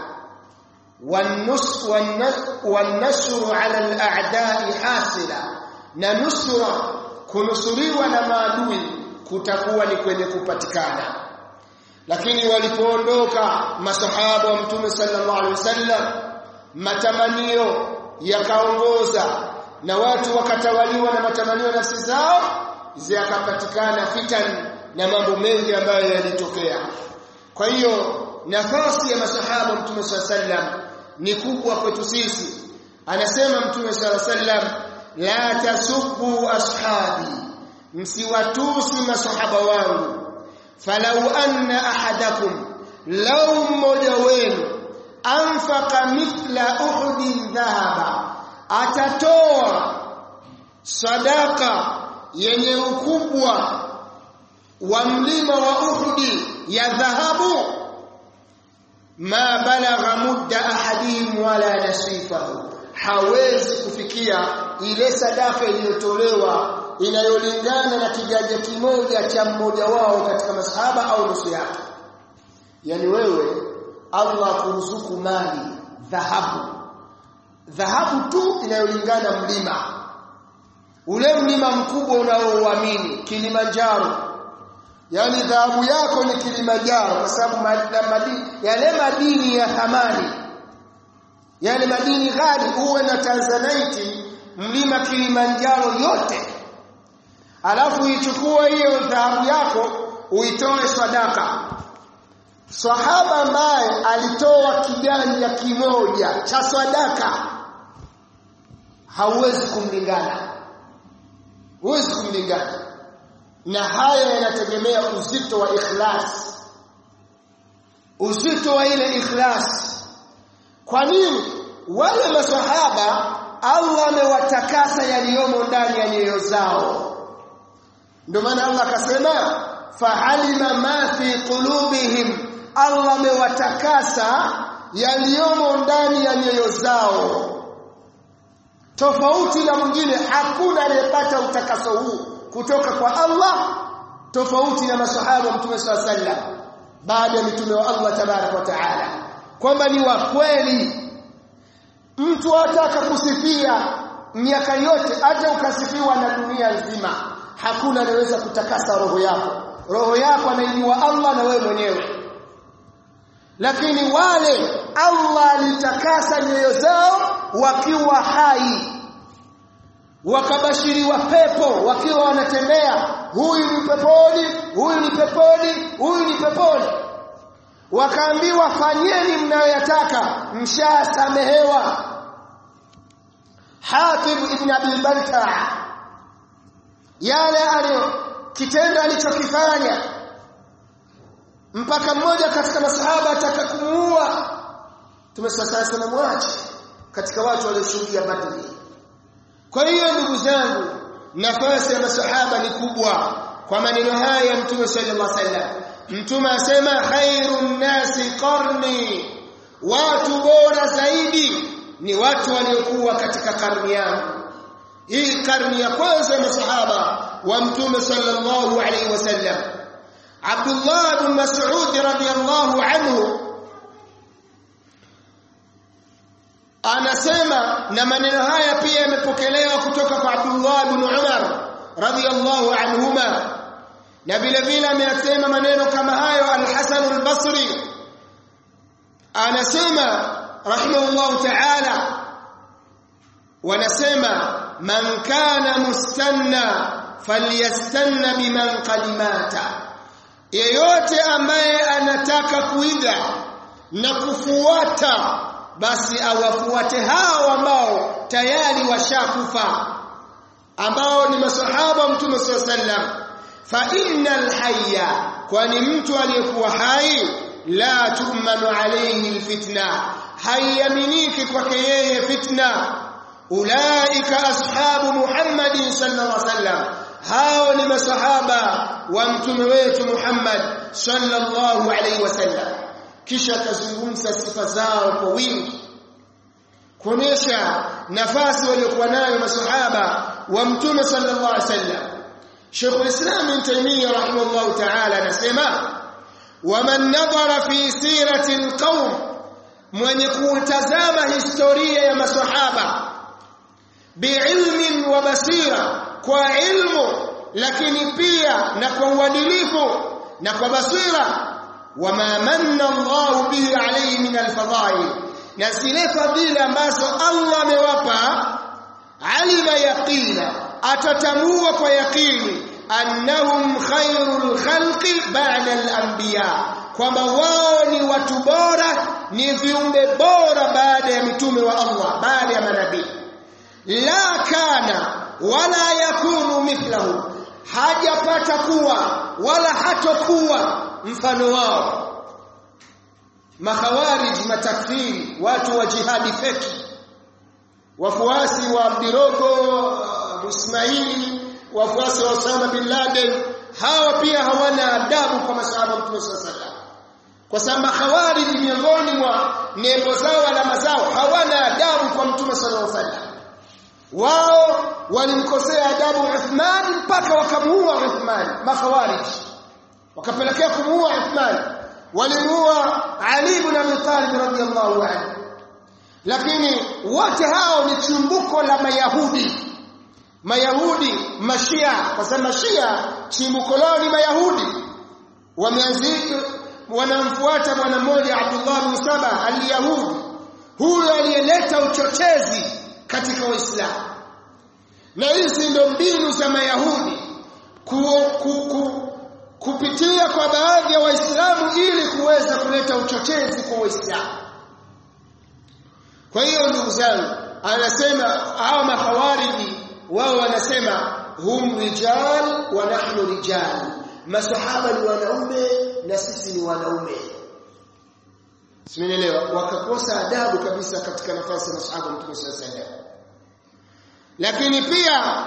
والنص والنصر على الاعداء حاصلا na nusura kunusuriwa na maadui kutakuwa ni kwenye kupatikana lakini walipoondoka masahaba wa mtume sallallahu alaihi wasallam matamanio yakaongoza na watu wakatawaliwa na matamanio ya nafsi zao zikapatikana fitan na mambo mengi ambayo yalitokea kwa hiyo nafasi ya masahaba mtume sallallahu alaihi wasallam ni kubwa kwetu sisi anasema mtume sallallahu alaihi wasallam la tasubbu ashabi msiwatusi masahaba wangu falau anna ahadakum law mmoja wenu anfaqa mithla uhudin dhahaba atatoa sadaka yenye ukubwa wa mlima wa uhudi ya dhahabu ma balagha mudda ahadihim wala nasifahu hawezi kufikia ile sadaka iliyotolewa inayolingana na kiganja kimoja cha mmoja wao katika masahaba au nusu yake yani wewe Allah kuruzuku mali dhahabu dhahabu tu inayolingana mlima ule mlima mkubwa unaouamini Kilimanjaro yani dhahabu yako ni Kilimanjaro kwa sababu madini yale madini ya thamani yale madini ghali uwe na Tanzanite mlima Kilimanjaro yote alafu ichukue hiyo dhahabu yako uitoe sadaka sahaba ambaye alitoa kiganja kimoja cha sadaka hauwezi kumlingana huwezi kumlingana na haya yanategemea uzito wa ikhlas uzito wa ile ikhlas kwa nini wale maswahaba Allah amewatakasa yaliyomo ndani ya nyoyo zao ndio maana Allah akasema fa'alima ma fi qulubihim Allah amewatakasa yaliyomo ndani ya nyoyo zao tofauti na mwingine hakuna aliyepata utakaso huu kutoka kwa Allah tofauti na masahaba mtume swalla sallam baada ya mitume wa Allah tabarak wa taala kwamba ni wa kweli mtu ataka kusifia miaka yote hata ukasifiwa na dunia nzima hakuna anaweza kutakasa roho yako roho yako anaijua Allah na wewe mwenyewe lakini wale Allah alitakasa nyoyo zao wakiwa hai wakabashiriwa pepo wakiwa wanatembea huyu ni peponi huyu ni peponi huyu ni peponi wakaambiwa fanyeni mnayoyataka mshasamehewa Hatib ibn Abi Balta yale aliyo kitendo alichokifanya mpaka mmoja katika masahaba ataka kumuua tumesasa sana mwache katika watu walioshuhudia Badri kwa hiyo ndugu zangu nafasi ya masahaba ni kubwa kwa maneno haya ya Mtume sallallahu alaihi wasallam Mtume asema khairun nasi qarni watu bora zaidi ni watu waliokuwa katika karni yangu hii karni ya kwanza ya masahaba wa Mtume sallallahu alaihi wasallam Abdullah bin Mas'ud radiyallahu anhu anasema na maneno haya pia yamepokelewa kutoka kwa Abdullah bin Umar radiyallahu anhuma na vile vile ameyasema maneno kama hayo al-Hasan al-Basri anasema rahimahullahu ta'ala wanasema man kana mustanna falyastanna biman qalimata yeyote ambaye anataka kuiga na kufuata basi awafuate hao ambao tayari washakufa ambao ni masahaba mtume sallam fa innal hayya kwani mtu aliyekuwa hai la tu'manu alayhi alfitna hayaminiki kwake yeye fitna ulaika ashabu muhammadin sallallahu alaihi wasallam hao ni masahaba wa mtume wetu Muhammad sallallahu alaihi wasallam kisha akazungumza sifa zao kwa wingi kuonesha nafasi waliokuwa nayo masahaba wa mtume sallallahu alaihi wasallam Sheikh al-Islam Ibn Taymiyyah rahimahullah ta'ala anasema waman nadhara fi sirati al-qawm mwenye kutazama historia ya masahaba biilmin wa basira kwa ilmu lakini pia na kwa uadilifu na kwa basira wama manna Allah bihi alayhi min alfadhail na zile fadhila ambazo Allah amewapa alima yaqina atatambua kwa yaqini annahum khairul khalqi ba'da al-anbiya kwamba wao ni watu bora ni viumbe bora baada ya mitume wa Allah baada ya manabii la kana wala yakunu mithlahu hajapata kuwa wala hatokuwa mfano wao makhawarij matakfiri watu wa jihadi feki wafuasi wa Abdirogo Ismaili wafuasi wa Osama bin Laden hawa pia hawana adabu kwa masahaba Mtume sallallahu kwa sababu makhawarij miongoni mwa nembo zao alama zao hawana adabu kwa Mtume sallallahu alaihi wasallam wao walimkosea adabu Uthman mpaka wakamuua Uthman makhawarij wakapelekea kumuua Uthman walimuua Ali ibn Abi Talib radhiyallahu anhu lakini wote hao ni chimbuko la mayahudi mayahudi mashia kwa sababu mashia chimbuko lao ni mayahudi wameanzika wanamfuata bwana mmoja Abdullah bin Saba al-Yahudi huyo aliyeleta uchochezi katika Uislamu na hizi ndio mbinu za Mayahudi ku, ku, ku, kupitia kwa baadhi ya Waislamu ili kuweza kuleta uchochezi kwa Waislamu. Kwa hiyo ndugu zangu, anasema hawa mahawariji wao wanasema hum rijal wa nahnu rijal, masahaba ni wanaume na sisi ni wanaume. Simenielewa? Wakakosa adabu kabisa katika nafasi ya masahaba Mtume sallallahu alaihi wasallam. Lakini pia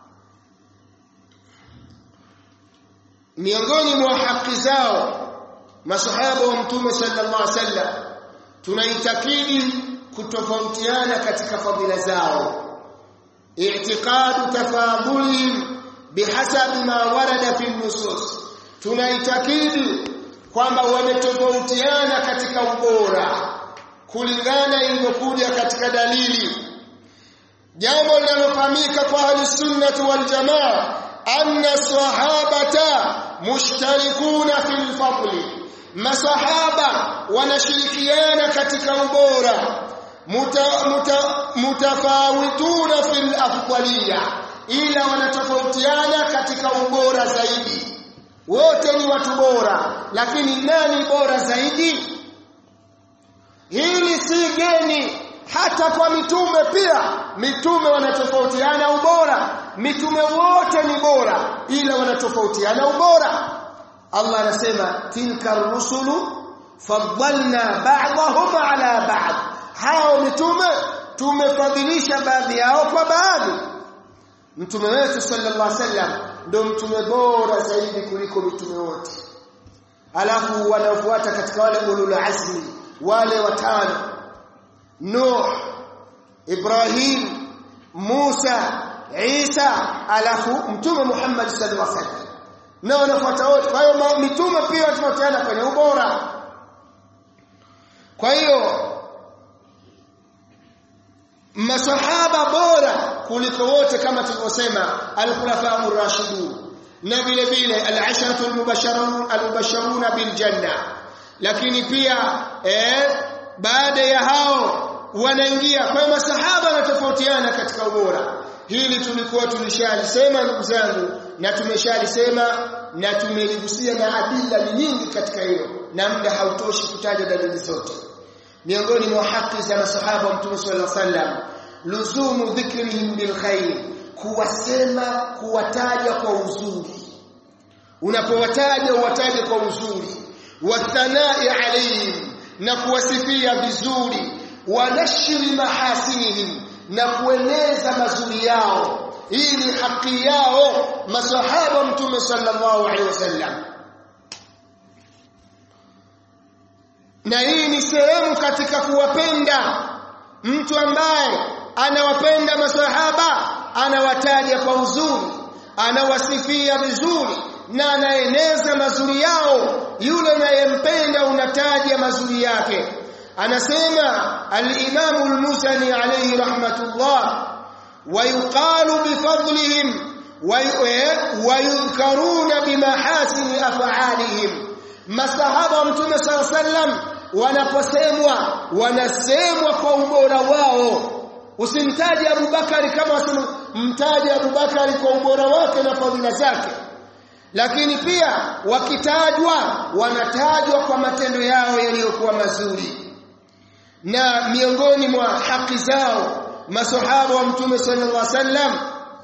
miongoni mwa haki zao masahaba wa Mtume sallallahu alaihi wasallam tunaitakidi kutofautiana katika fadhila zao i'tiqadu tafadhulihim bihasabi ma warada fi nusus tunaitakidi kwamba wametofautiana katika ubora kulingana ilivyokuja katika dalili jambo linalofahamika kwa ahlusunnati waljamaa anna sahabata mushtarikuna fil fadli masahaba wanashirikiana katika ubora muta, muta, mutafawituna fil afdaliya ila wanatofautiana katika ubora zaidi wote ni watu bora lakini nani bora zaidi hili si geni hata kwa mitume pia mitume wanatofautiana ubora mitume wote ni bora ila wanatofautiana ubora Allah anasema tilka rusulu faddalna ba'dahum ala ba'd hao mitume tumefadhilisha baadhi yao kwa baadhi mtume wetu sallallahu alaihi wasallam ndio mtume bora zaidi kuliko mitume wote alafu wanaofuata katika wale ulul azmi wale watano Nuh Ibrahim Musa Isa alafu mtume Muhammad sallallahu alaihi wasallam na wanafuata wote kwa hiyo mitume pia watofautiana kwenye ubora kwa hiyo masahaba bora kuliko wote kama tulivyosema al-khulafa ar-rashidun na vile vile al-asharatu al-mubashsharun al-mubashsharuna bil janna lakini pia eh baada ya hao wanaingia kwa masahaba wanatofautiana katika ubora hili tulikuwa tulishalisema ndugu zangu na tumeshalisema na tumeligusia na adila ni nyingi katika hilo na muda hautoshi kutaja dalili zote miongoni mwa haki za masahaba wa mtume sallallahu alaihi wasallam luzumu dhikrihim bil khair kuwasema kuwataja kwa uzuri unapowataja uwataje kwa uzuri wathanai alaihim na kuwasifia vizuri wanashiri mahasinihim na kueneza mazuri yao hii ni haki yao masahaba mtume sallallahu alaihi wasallam na hii ni sehemu katika kuwapenda mtu ambaye anawapenda masahaba anawataja kwa uzuri anawasifia vizuri na anaeneza mazuri yao yule anayempenda unataja mazuri yake anasema al-Imam al-Muzani alayhi rahmatullah ويقال بفضلهم ويذكرون بمحاسن افعالهم masahaba mtume صلى الله عليه وسلم wanaposemwa wanasemwa kwa ubora wao usimtaje Abubakari kama mtaje Abubakari kwa ubora wake na fadhila zake lakini pia wakitajwa wanatajwa kwa matendo yao yaliyokuwa mazuri na miongoni mwa haki zao masahaba wa mtume sallallahu alaihi wasallam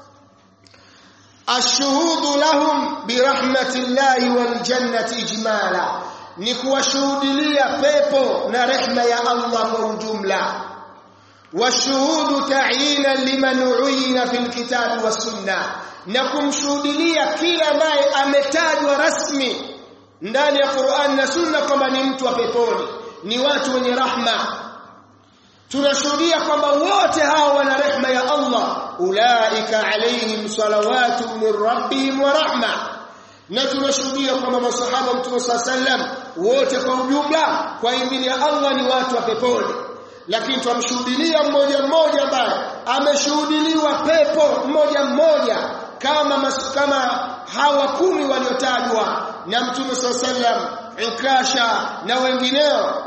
ashuhudu lahum birahmatillahi wal jannati ijmala ni kuwashuhudilia pepo na rehma ya Allah kwa ujumla washuhudu ta'ina liman uyina fil kitabi was sunna na kumshuhudilia kila ambaye ametajwa rasmi ndani ya Qur'an na Sunna kwamba ni mtu wa peponi ni watu wenye rahma tunashuhudia kwamba wote hao wana rehma ya Allah ulaika alaihim salawatu min rabbihim wa rahma na tunashuhudia kwamba masahaba mtume sallam wote kwa ujumla kwa idhini ya Allah ni watu wa peponi lakini twamshuhudilia mmoja mmoja ambaye ameshuhudiliwa pepo mmoja mmoja kama mas, kama hawa kumi waliotajwa na mtume sallam Ukasha na wengineo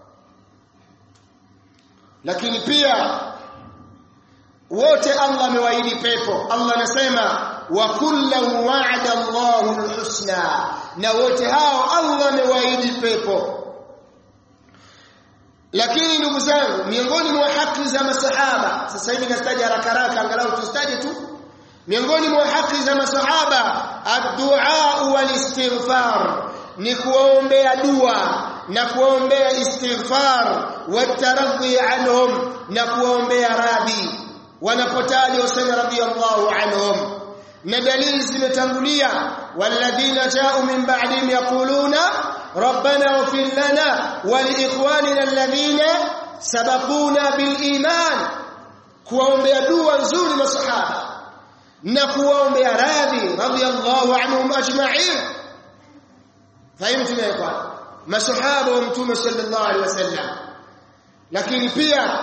lakini pia wote Allah amewaahidi pepo Allah anasema wa kullu wa'ada Allahu alhusna na wote hao Allah amewaahidi pepo lakini ndugu zangu miongoni mwa haki za masahaba sasa hivi nastaja haraka haraka angalau tustaje tu miongoni mwa haki za masahaba ad-du'a wal-istighfar ni kuombea dua na kuombea istighfar wataradhi anhum na kuombea radhi wanapotaja Husayn radhiyallahu anhum na dalili zimetangulia walladhina ja'u min ba'dihim yaquluna rabbana ighfir lana wa liikhwanina alladhina sabaquna bil iman kuombea dua nzuri masahaba na kuombea radhi radhiyallahu anhum ajma'in fahimtu ya masahaba wa mtume sallallahu alaihi wasallam lakini pia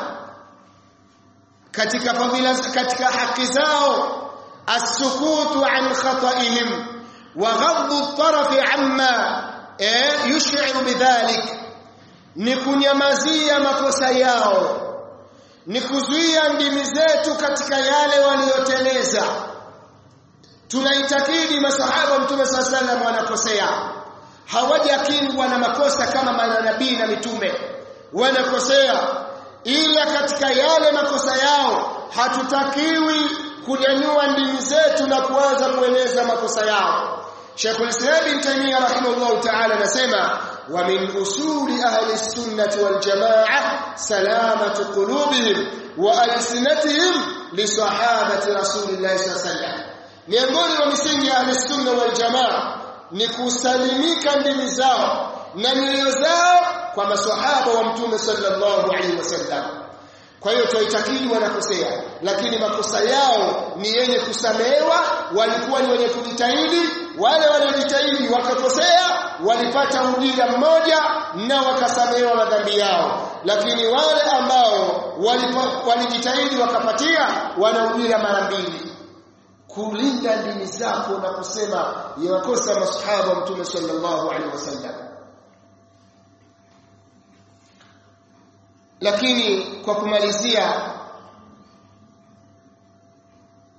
katika fadhila katika haki zao as-sukutu an khata'ihim wa ghaddu at-taraf amma yush'iru bidhalik ni kunyamazia makosa yao ni kuzuia ndimi zetu katika yale walioteleza tunaitakidi masahaba mtume sallallahu alaihi wasallam wanakosea hawajakingwa na makosa kama manabii na mitume wanakosea ila katika yale makosa yao hatutakiwi kunyanyua ndimi zetu na kuanza kueneza makosa yao Sheikh al-Islam Ibn Taymiyyah rahimahullah ta'ala anasema wa min usuli ahli sunnati wal jamaa salamatu qulubihim wa alsinatihim li sahabati rasulillah sallallahu alaihi wasallam miongoni mwa misingi ya ahli sunna wal jamaa ni kusalimika ndimi zao na nyoyo zao kwa maswahaba wa mtume sallallahu alaihi wasallam kwa hiyo tuitakidi wanakosea lakini makosa yao ni yenye kusamehewa walikuwa ni wenye kujitahidi wale waliojitahidi wakakosea walipata ujira mmoja na wakasamehewa madhambi yao lakini wale ambao walijitahidi wakapatia wana ujira mara mbili kulinda dini zako na kusema yakosa masahaba mtume sallallahu alaihi wasallam lakini kwa kumalizia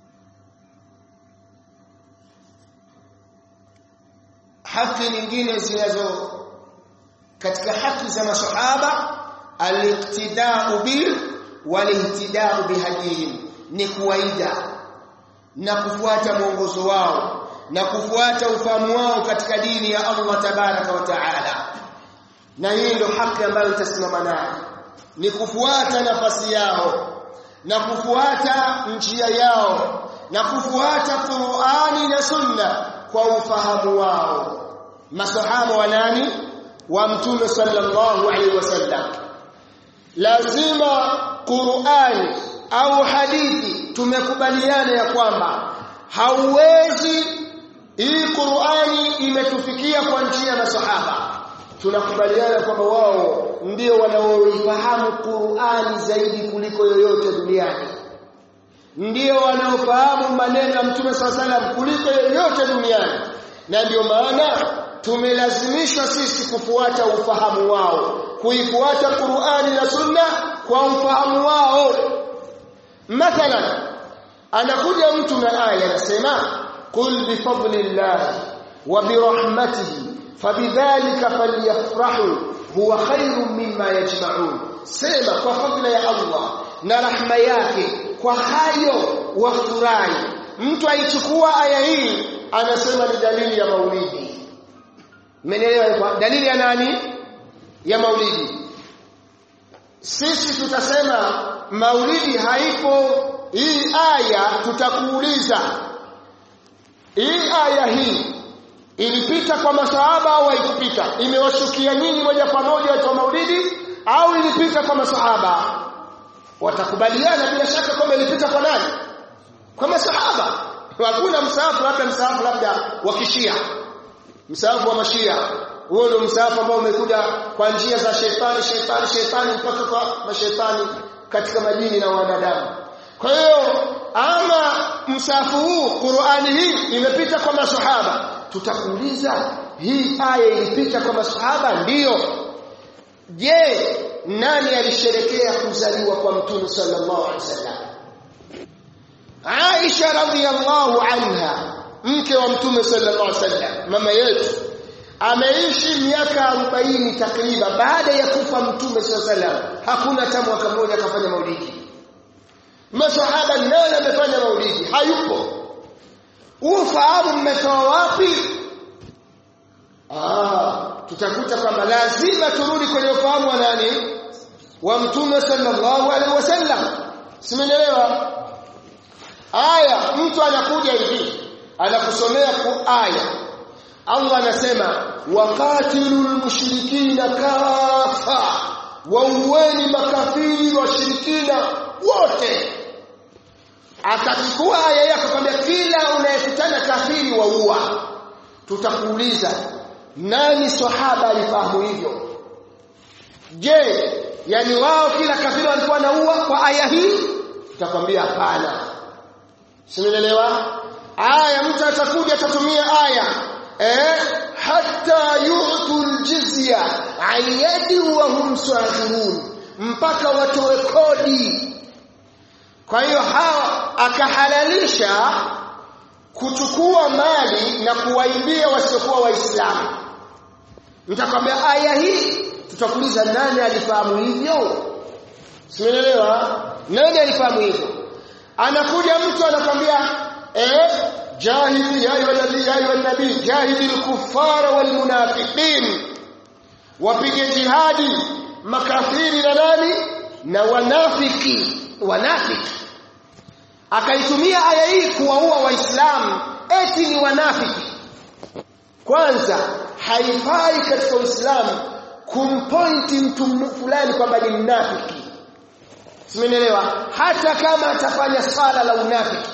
haki nyingine zinazo katika haki za masahaba al-iqtida'u bil wal-ihtida'u bihadihim ni kuwaida na kufuata mwongozo wao na kufuata ufahamu wao katika dini ya Allah tabaraka wa taala na hii ndio haki ambayo itasimama nayo ni kufuata nafasi yao na kufuata njia yao na kufuata Qur'ani na Sunna kwa ufahamu wao masahaba wa nani wa mtume sallallahu alaihi wasallam lazima Qur'ani au hadithi tumekubaliana ya kwamba hauwezi hii Qur'ani imetufikia kwa njia ya masahaba tunakubaliana kwamba wao ndio wanaoifahamu Qur'ani zaidi kuliko yoyote duniani ndio wanaofahamu maneno ya Mtume SAW kuliko yoyote duniani na ndio maana tumelazimishwa sisi kufuata ufahamu wao kuifuata Qur'ani na Sunna kwa ufahamu wao mathalan anakuja mtu na aya anasema qul bi fadlillah wa bi rahmatihi fabidhalika falyafrahu huwa khairun mimma yajma'un sema kwa fadla ya Allah na rahma yake kwa hayo wafurahi mtu aichukua aya hii anasema ni dalili ya maulidi mmenielewa dalili ya nani ya maulidi sisi tutasema maulidi haipo hii aya tutakuuliza hii aya hii ilipita kwa masahaba au haikupita imewashukia nyinyi moja kwa moja watu wa maulidi au ilipita kwa masahaba watakubaliana bila shaka kwamba ilipita kwa nani kwa masahaba hakuna msaafu labda msaafu labda wa kishia msaafu wa mashia huo ndio msaafu ambao umekuja kwa njia za shetani shetani shetani mpaka kwa mashetani katika majini na wanadamu kwa hiyo ama msaafu huu Qur'ani hii imepita kwa masahaba tutakuuliza hii aya ilipita kwa masahaba ndiyo je nani alisherekea kuzaliwa kwa mtume sallallahu alaihi wasallam Aisha radhiyallahu anha mke wa mtume sallallahu alaihi wasallam mama yetu ameishi miaka 40 takriban baada ya kufa mtume sallallahu alaihi wasallam hakuna hata mwaka mmoja akafanya maulidi masahaba nani amefanya maulidi hayupo ufahamu mmetoa wapi ah tutakuta kwamba lazima turudi kwenye ufahamu wa nani wa mtume sallallahu alaihi wasallam simeelewa aya mtu anakuja hivi anakusomea aya Allah anasema waqatilul mushrikina kafa wauweni makafiri washirikina wote akachukua aya yako kwambia kila unayekutana kafiri waua tutakuuliza nani sahaba alifahamu hivyo je yani wao kila kafiri walikuwa naua kwa aya hii tutakwambia hapana simeelewa aya mtu atakuja atatumia aya eh hatta yu'tul jizya ayadi wa hum saghirun mpaka watoe kodi kwa hiyo hawa akahalalisha kuchukua mali na kuwaibia wasiokuwa waislamu nitakwambia aya hii tutakuuliza nani alifahamu hivyo simeelewa nani alifahamu hivyo anakuja mtu anakwambia eh jahili ya ayyuhalladhi ya ayyuhan nabii jahilil kuffara wal munafiqin wapige jihadi makafiri na nani na wanafiki wanafiki akaitumia aya hii kuwaua waislamu eti ni wanafiki kwanza haifai katika uislamu kumpointi mtu fulani kwamba ni mnafiki simenielewa hata kama atafanya sala la unafiki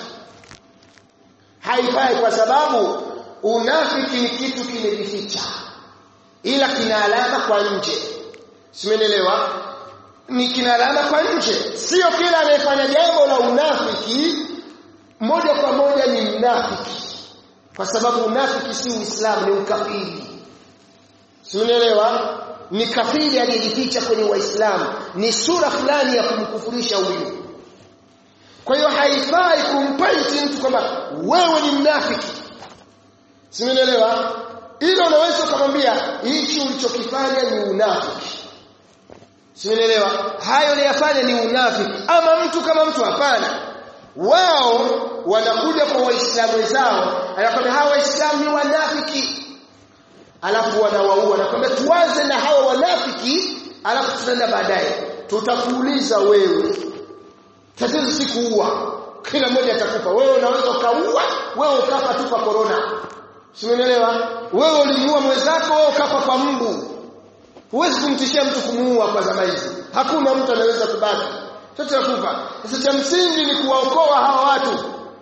haifai kwa sababu unafiki ni kitu kimejificha ila kina alama kwa nje simenielewa ni kina alama kwa nje sio kila anayefanya jambo la unafiki moja kwa moja ni mnafiki kwa sababu unafiki si uislamu ni ukafiri simenielewa ni kafiri aliyejificha kwenye waislamu ni sura fulani ya kumkufurisha huyu kwa hiyo haifai kumpaiti mtu kwamba wewe ni mnafiki Simenielewa? Hilo unaweza kumwambia hichi ulichokifanya ni unafiki. Simenielewa? Hayo niyafanya ni unafiki. Ama mtu kama mtu hapana. Wao wanakuja kwa waislamu wenzao, anakwambia hawa waislamu ni wanafiki. Alafu wanawaua, anakwambia tuanze na hawa wanafiki, alafu tunaenda baadaye. Tutakuuliza wewe. Tatizo si kuua. Kila mmoja atakufa. Wewe unaweza ukaua, wewe ukafa tu kwa corona. Simenielewa? Wewe ulimuua mwenzako, wewe ukafa kwa mbu. Huwezi kumtishia mtu kumuua kwa zama hizi. Hakuna mtu anaweza kubaki. Chote kufa. Sasa cha msingi ni kuwaokoa hawa watu.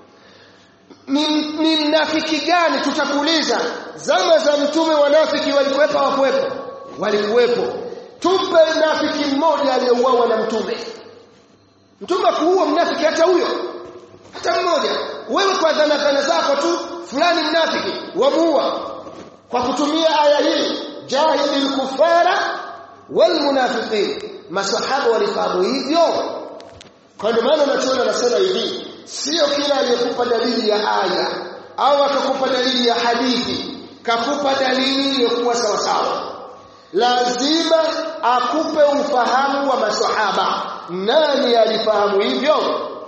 Ni, ni mnafiki gani tutakuuliza? Zama za mtume wanafiki walikuwepo hawakuwepo? Walikuwepo. Tupe mnafiki mmoja aliyeuawa na mtume. Mtume kuua mnafiki hata huyo. Hata mmoja. Wewe kwa dhana dhana zako tu fulani mnafiki wamuua kwa kutumia aya hii jahidil kufara wal munafiqin masahaba walifahamu hivyo kwa ndio maana nachoona nasema hivi sio kila aliyekupa dalili ya aya au akakupa dalili ya hadithi kakupa dalili iliyokuwa sawa sawa lazima akupe ufahamu wa masahaba nani alifahamu hivyo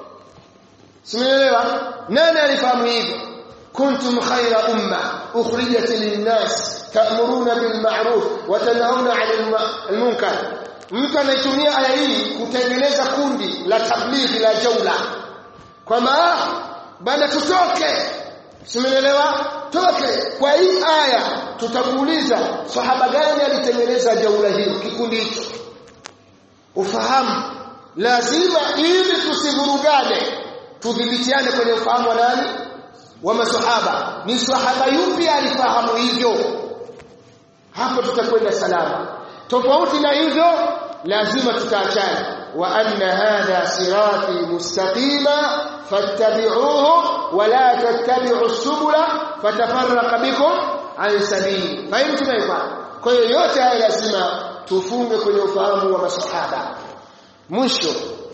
simeelewa nani alifahamu hivyo kuntum khayra umma ukhrijat lin-nas ta'muruna bil ma'ruf wa tanhauna 'anil munkar mtu anaitumia aya hii kutengeneza kundi la tablighi la jaula kwamba bana tutoke simenelewa toke kwa hii aya tutakuuliza sahaba gani alitengeneza jaula hiyo kikundi hicho ufahamu lazima ili tusivurugane tudhibitiane kwenye ufahamu wa nani wa masahaba ni sahaba yupi alifahamu hivyo hapo tutakwenda salama tofauti na hivyo lazima tutaachana wa anna hadha sirati mustaqima fattabi'uhu wa la tattabi'u subula fatafarraqa bikum an sabili fahimu tumeelewa kwa hiyo yote haya lazima tufunge kwenye ufahamu wa masahaba mwisho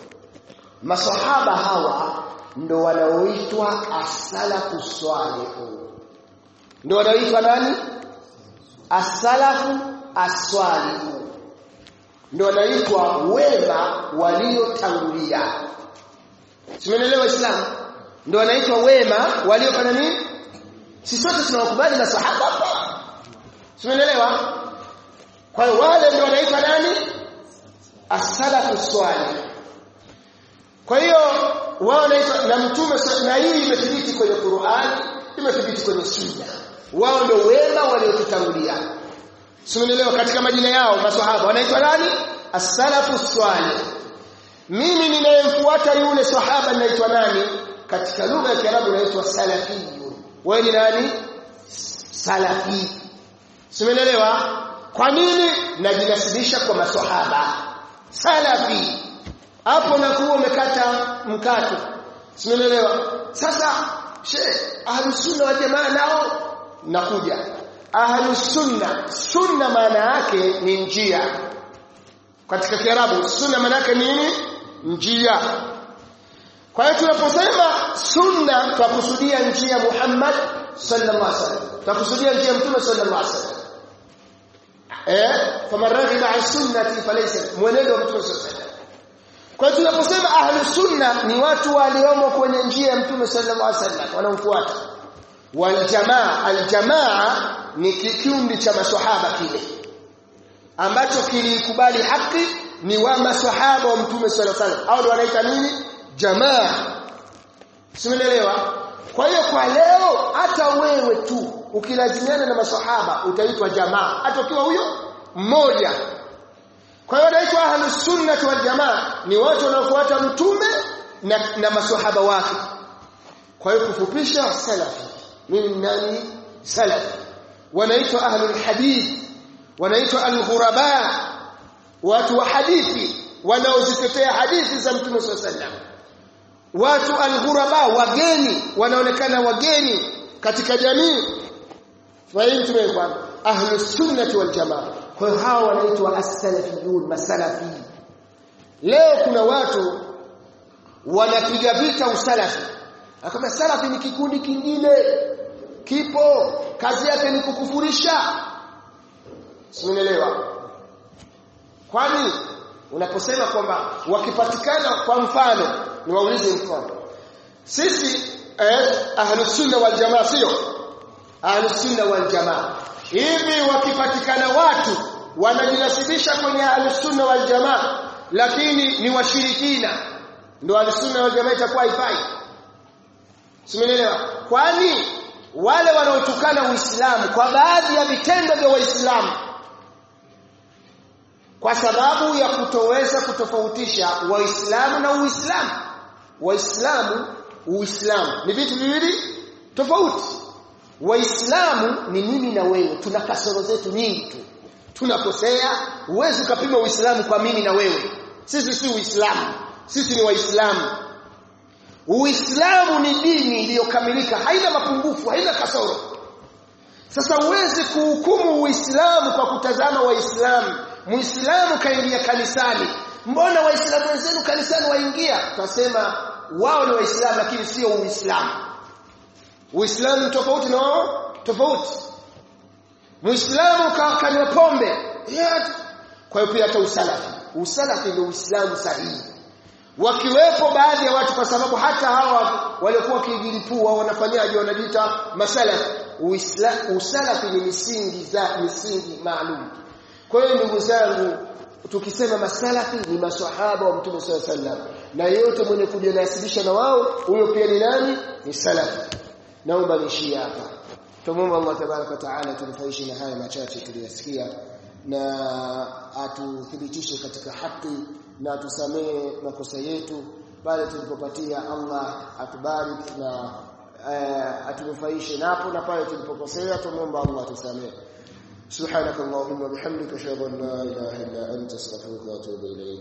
masahaba hawa ndo wanaoitwa asalafu swalihu ndo wanaoitwa nani asalafu aswalihu ndo wanaitwa wema waliotangulia simenelewa islam ndo wanaitwa wema waliofanya nini si sote tunawakubali masahaba hapa simenelewa kwa hiyo wale ndio wanaitwa nani asalafu swalih kwa hiyo wao wanaitwa na mtume na hii imethibiti kwenye Qur'an imethibiti kwenye Sunna wao ndio wema waliotutangulia Simuelewa katika majina yao maswahaba wanaitwa nani? As-salafu swalih. Mimi ninayemfuata yule sahaba naitwa nani? Katika lugha ya Kiarabu naitwa salafiyun. Wewe ni nani? Salafi. Simuelewa? Kwa nini najinasibisha kwa maswahaba? Salafi. Hapo nakuwa umekata mkato. Simuelewa? Sasa she ahlus sunna wa jamaa nao nakuja ahlus sunna sunna maana yake ni njia katika kiarabu sunna maana yake nini njia kwa hiyo tunaposema sunna tunakusudia njia Muhammad sallallahu alaihi wasallam tunakusudia njia mtume sallallahu alaihi wasallam eh kama raghiba an sunnati falaysa mwenendo wa mtume sallallahu alaihi wasallam kwa hiyo tunaposema ahlus sunna ni watu waliomo kwenye njia ya mtume sallallahu alaihi wasallam wanaomfuata waljamaa aljamaa ni kikundi cha maswahaba kile ambacho kilikubali haki ni wa maswahaba wa mtume sallallahu alaihi wasallam au ndio wanaita nini jamaa simeelewa kwa hiyo kwa leo hata wewe tu ukilazimiana na maswahaba utaitwa jamaa hata ukiwa huyo mmoja kwa hiyo wanaitwa ahlus sunnah wal jamaa ni watu wanaofuata mtume na, na maswahaba wake kwa hiyo kufupisha salafi mimi nani salafi wanaitwa ahlul hadith wanaitwa al-ghuraba watu wa hadithi wanaozitetea hadithi za mtume sallallahu watu al-ghuraba wageni wanaonekana wageni katika jamii fahimu tumekwana ahlus sunnah wal jamaa kwa hiyo hawa wanaitwa as-salafiyun masalafi leo kuna watu wanapiga vita usalafi akama salafi ni kikundi kingine kipo kazi yake ni kukufurisha Simuelewa. Kwani unaposema kwamba wakipatikana kwa mfano niwaulize mfano. Sisi eh, ahlus sunna wal jamaa sio? Ahlus sunna wal jamaa. Hivi wakipatikana watu wanajinasibisha kwenye ahlus sunna wal jamaa lakini ni washirikina ndio ahlus sunna wal jamaa itakuwa haifai. Simuelewa. Kwani wale wanaotukana Uislamu kwa baadhi ya vitendo vya Waislamu kwa sababu ya kutoweza kutofautisha Waislamu na Uislamu. Waislamu, Uislamu ni vitu viwili tofauti. Waislamu ni mimi na wewe, tuna kasoro zetu nyingi tu. Tunakosea, huwezi ukapima Uislamu kwa mimi na wewe. Sisi si Uislamu, sisi ni Waislamu. Uislamu ni dini iliyokamilika, haina mapungufu, haina kasoro. Sasa huwezi kuhukumu Uislamu kwa kutazama Waislamu. Muislamu kaingia kanisani. Mbona Waislamu wenzenu kanisani waingia? Tutasema wao ni Waislamu lakini sio Uislamu. Uislamu tofauti na wao tofauti. Muislamu kanywa pombe. Kwa hiyo pia hata usalafi. Usalafi ndio Uislamu sahihi. Wakiwepo baadhi ya watu kwa sababu hata hawa waliokuwa kijilipua wanafanyaje wanajiita masalafi. Uislamu usalafi ni misingi za misingi maalum. Kwa hiyo ndugu zangu tukisema masalafi ni maswahaba wa Mtume SAW sallam na yote mwenye kujinasibisha na wao huyo pia ni nani ni salafi naomba niishie hapa tumuomba Allah tabaraka taala tunufaishe na haya machache tuliyasikia na atuthibitishe katika haki na atusamee makosa yetu pale tulipopatia Allah atubariki na uh, atunufaishe napo na pale tulipokosea tumuomba Allah atusamee سبحانك اللهم وبحمدك اشهد ان لا اله الا انت استغفرك واتوب اليك